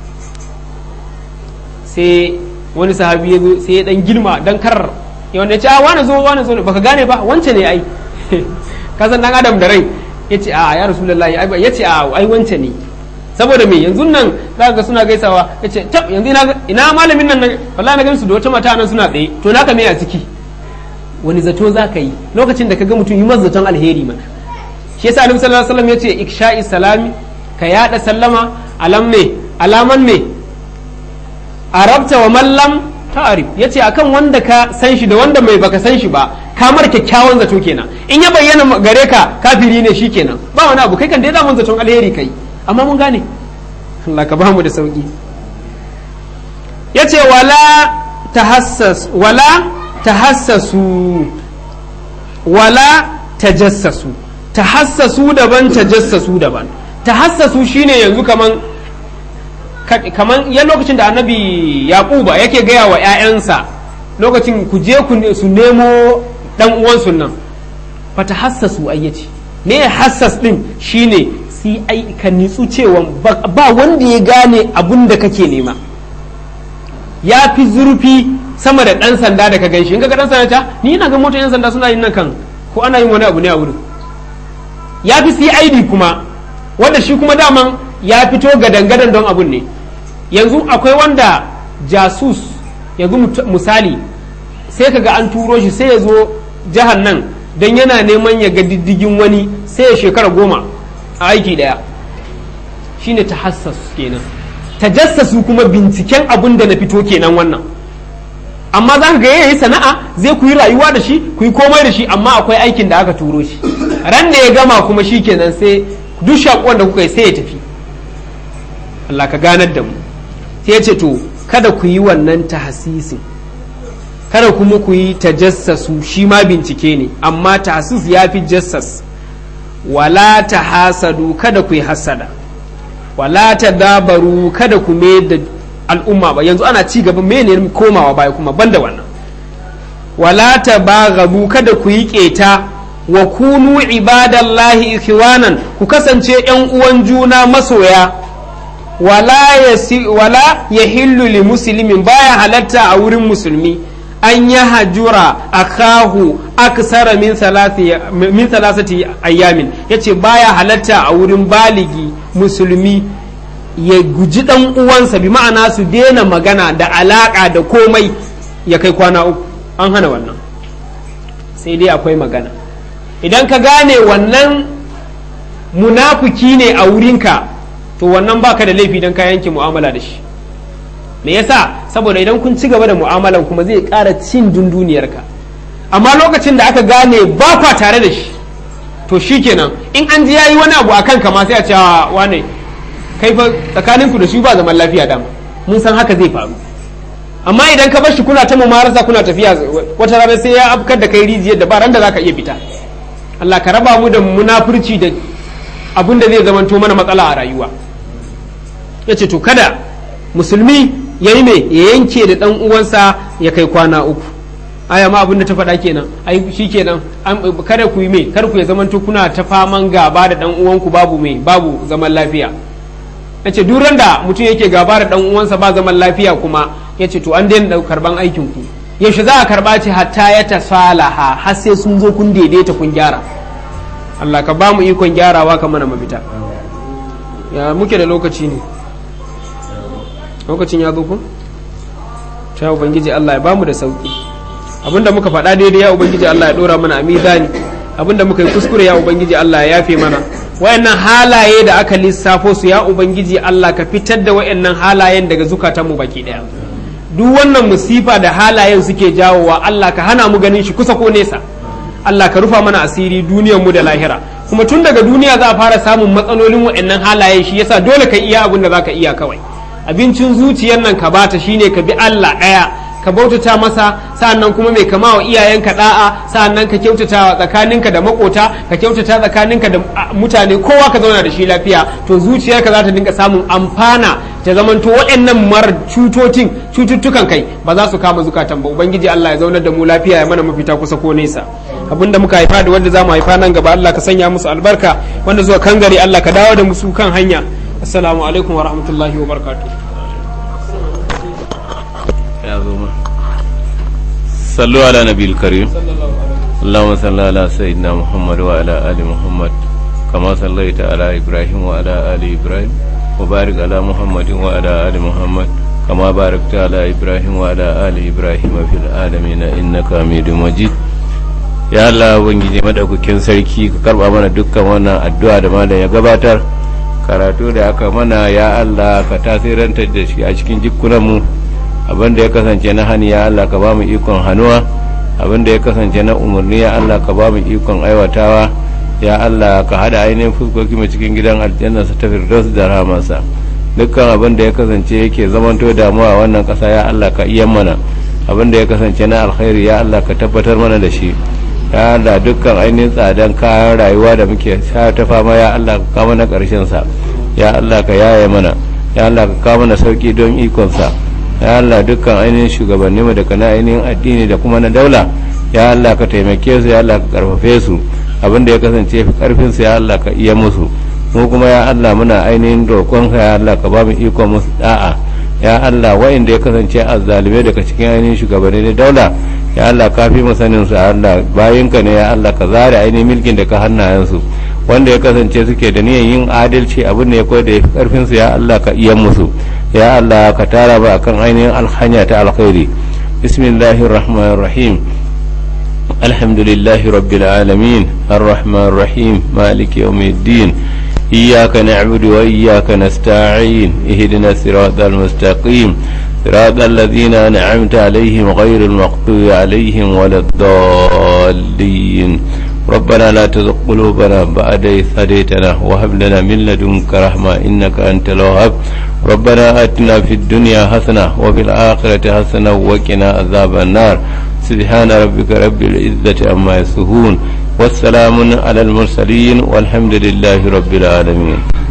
sai wani sahabi ya zo sai ya dan girma dan karar ya wanda ya ce a wani zo wani zo baka gane ba wance ne ai ka san dan adam da rai ya ce a ya rasulullahi ya ce a ai wance ne saboda me yanzu nan za ga suna gaisawa ya ce tab yanzu ina malamin nan wallahi na gansu da wata mata nan suna tsaye to naka me a ciki wani zato za ka yi lokacin da ka ga mutum yi masa zaton alheri mana shi yasa annabi sallallahu alaihi wasallam ya ce iksha'i salami ka yada sallama alam me alaman me arabta wa mallam ta'arif yace akan wanda ka san shi da wanda mai baka san shi ba kamar kyakkyawan zato kenan in ya bayyana gare ka kafiri ne shi kenan ba wani abu kai kan dai da mun zaton alheri kai amma mun gane Allah ka bamu da sauki yace wala tahassas wala tahassasu wala tajassasu tahassasu daban tajassasu daban tahassasu shine yanzu kaman kaman ya lokacin da annabi yaquba yake gaya wa 'ya'yansa lokacin ku je ku su nemo dan uwansu nan fa tahassasu ayyaci ne hassas din shine sai ai ka nitsu cewa ba wanda ya gane abun da kake nema ya fi zurfi sama da ɗan sanda da ka ganshi in ga ɗan sanda ta ni ina ga motar yan sanda suna yin nan kan ko ana yin wani abu ne a wurin ya fi CID kuma wanda shi kuma daman ya fito gadan-gadan don abun ne yanzu akwai wanda jasus yanzu misali sai ka ga an turo shi sai ya zo jihar nan don yana neman ya ga diddigin wani sai ya shekara goma a aiki daya shine tahassas kenan tajassasu kuma binciken abun da na fito kenan wannan amma za ka ga yayi sana'a zai ku yi rayuwa da shi ku yi komai da shi amma akwai aikin da aka turo shi ran da ya gama kuma shi kenan sai duk shakuwan da kuka yi sai ya tafi Allah ka ganar da mu sai ya ce to kada ku yi wannan tahasisin kada kuma ku yi tajassasu shi ma bincike ne amma tahassis ya fi jassas wala ta hasadu kada ku yi hasada wala ta dabaru kada ku me da al'umma ba yanzu ana ci gaba mene komawa baya kuma banda wannan wala ta bagabu kada ku yi keta wa kunu ibadallahi ikhwanan ku kasance yan uwan juna masoya wala yasi wala yahillu li muslimin baya halatta a wurin musulmi an ya hajura akahu aksara min min salasati ayyamin yace baya halatta a wurin baligi musulmi ya guji dan uwansa bi ma'ana su daina magana da alaka da komai ya kai kwana uku an hana wannan sai dai akwai magana idan ka gane wannan munafuki ne a wurinka to wannan baka da laifi don ka yanke mu'amala da shi me yasa saboda idan kun ci gaba da mu'amalan kuma zai ƙara cin dunduniyarka amma lokacin da aka gane ba kwa tare da shi to shikenan in an ji yayi wani abu akan kama sai a ce wane kai fa tsakaninku da shi ba zaman lafiya dama mun san haka zai faru amma idan ka bar shi kuna ta mumarasa kuna tafiya wata rana sai ya afkar da kai rijiyar da ba ran da zaka iya fita Allah ka raba mu da munafurci da abin da zai zamanto mana matsala a rayuwa yace to kada musulmi ya yi mai ya yanke da ɗan uwansa ya kai kwana uku aya ma abin da ta faɗa kenan ai shi kenan kada ku yi mai kar ku ya zamanto kuna ta faman gaba da ɗan uwanku babu mai babu zaman lafiya ya ce duk da mutum yake gaba da dan uwansa ba zaman lafiya kuma ya ce to an daina karban aikin ku yaushe za a karba ce hatta ya tasalaha har sai sun zo kun daidaita kun gyara Allah ka ba mu ikon gyarawa ka mana mafita ya muke da lokaci ne lokacin ya zo ku ta ubangiji Allah ya ba mu da sauki abinda muka faɗa daidai ya ubangiji Allah ya ɗora mana a mizani abinda muka yi kuskure ya ubangiji Allah ya yafe mana wayannan halaye da aka lissafo su ya ubangiji Allah ka fitar da wayannan halayen daga zukatanmu baki daya duk wannan musifa da halayen suke jawowa Allah ka hana mu ganin shi kusa ko nesa Allah ka rufa mana asiri duniyar mu da lahira kuma tun daga duniya za a fara samun matsalolin wayannan halayen shi yasa dole ka iya abin da zaka iya kawai abincin zuciyar nan ka bata shine ka bi Allah daya ka bautata masa sa'annan kuma mai kama wa iyayenka da'a sa'annan ka kyautata tsakaninka da makota ka kyautata tsakaninka da mutane kowa ka zauna da shi lafiya to zuciyarka za ta dinga samun amfana ta zamanto waɗannan mar cutotin cututtukan kai ba za su kama zukatan ba ubangiji Allah ya zaunar da mu lafiya ya mana mafita kusa ko nesa abinda muka haifa da wanda za mu haifa nan gaba Allah ka sanya musu albarka wanda zuwa kangare Allah ka dawo da musu kan hanya assalamu alaikum wa rahmatullahi wa barakatuh ya zo ma sallu ala nabil karim اللهم صل على سيدنا محمد وعلى آل محمد كما صليت على إبراهيم وعلى آل إبراهيم وبارك على محمد وعلى آل محمد كما باركت على إبراهيم وعلى آل إبراهيم في العالمين إنك حميد مجيد ya Allah ubangiji madaukakin sarki ka karba mana dukkan wannan addu'a da malam ya gabatar karatu da aka mana ya Allah ka tasirantar da shi a cikin jikunanmu abinda ya kasance na hani ya Allah ka ba mu ikon hannuwa abinda ya kasance na umarni ya Allah ka ba mu ikon aiwatawa ya Allah ka hada ainihin fuskoki mu cikin gidan aljanna sa ta firdaus da rahamansa dukkan abin da ya kasance yake zamanto damuwa a wannan kasa ya Allah ka iya mana abin da ya kasance na alkhairi ya Allah ka tabbatar mana da shi ya Allah dukkan ainihin tsadan kayan rayuwa da muke sha ta fama ya Allah ka kawo na karshen sa ya Allah ka yaye mana ya Allah ka kawo mana sauki don ikon sa ya Allah dukkan ainihin shugabanni mu daga na ainihin addini da kuma na daula ya Allah ka taimake su ya Allah ka karfafe su abin da ya kasance fi karfin su ya Allah ka iya musu mu kuma ya Allah muna ainihin roƙon ka ya Allah ka ba mu ikon musu da'a ya Allah wa'inda ya kasance azzalume daga cikin ainihin shugabanni na daula ya Allah ka fi mu sanin su ya Allah bayinka ne ya Allah ka zare ainihin milkin da ka hannayen su wanda ya kasance suke da niyyar yin adalci abin da ya koyar da ya fi karfin su ya Allah ka iya musu ya Allah ka tara ba akan ainihin alhanya ta alkhairi bismillahir rahmanir rahim alhamdulillahi rabbil alamin arrahmanir rahim maliki yawmiddin iyyaka na'budu wa iyyaka nasta'in ihdinas siratal mustaqim صراط الذين أنعمت عليهم غير المغضوب عليهم ولا الضالين ربنا لا تزغ قلوبنا بعد إذ هديتنا وهب لنا من لدنك رحمة إنك أنت الوهاب ربنا آتنا في الدنيا حسنة وفي الآخرة حسنة وقنا عذاب النار سبحان ربك رب العزة عما يصفون والسلام على المرسلين والحمد لله رب العالمين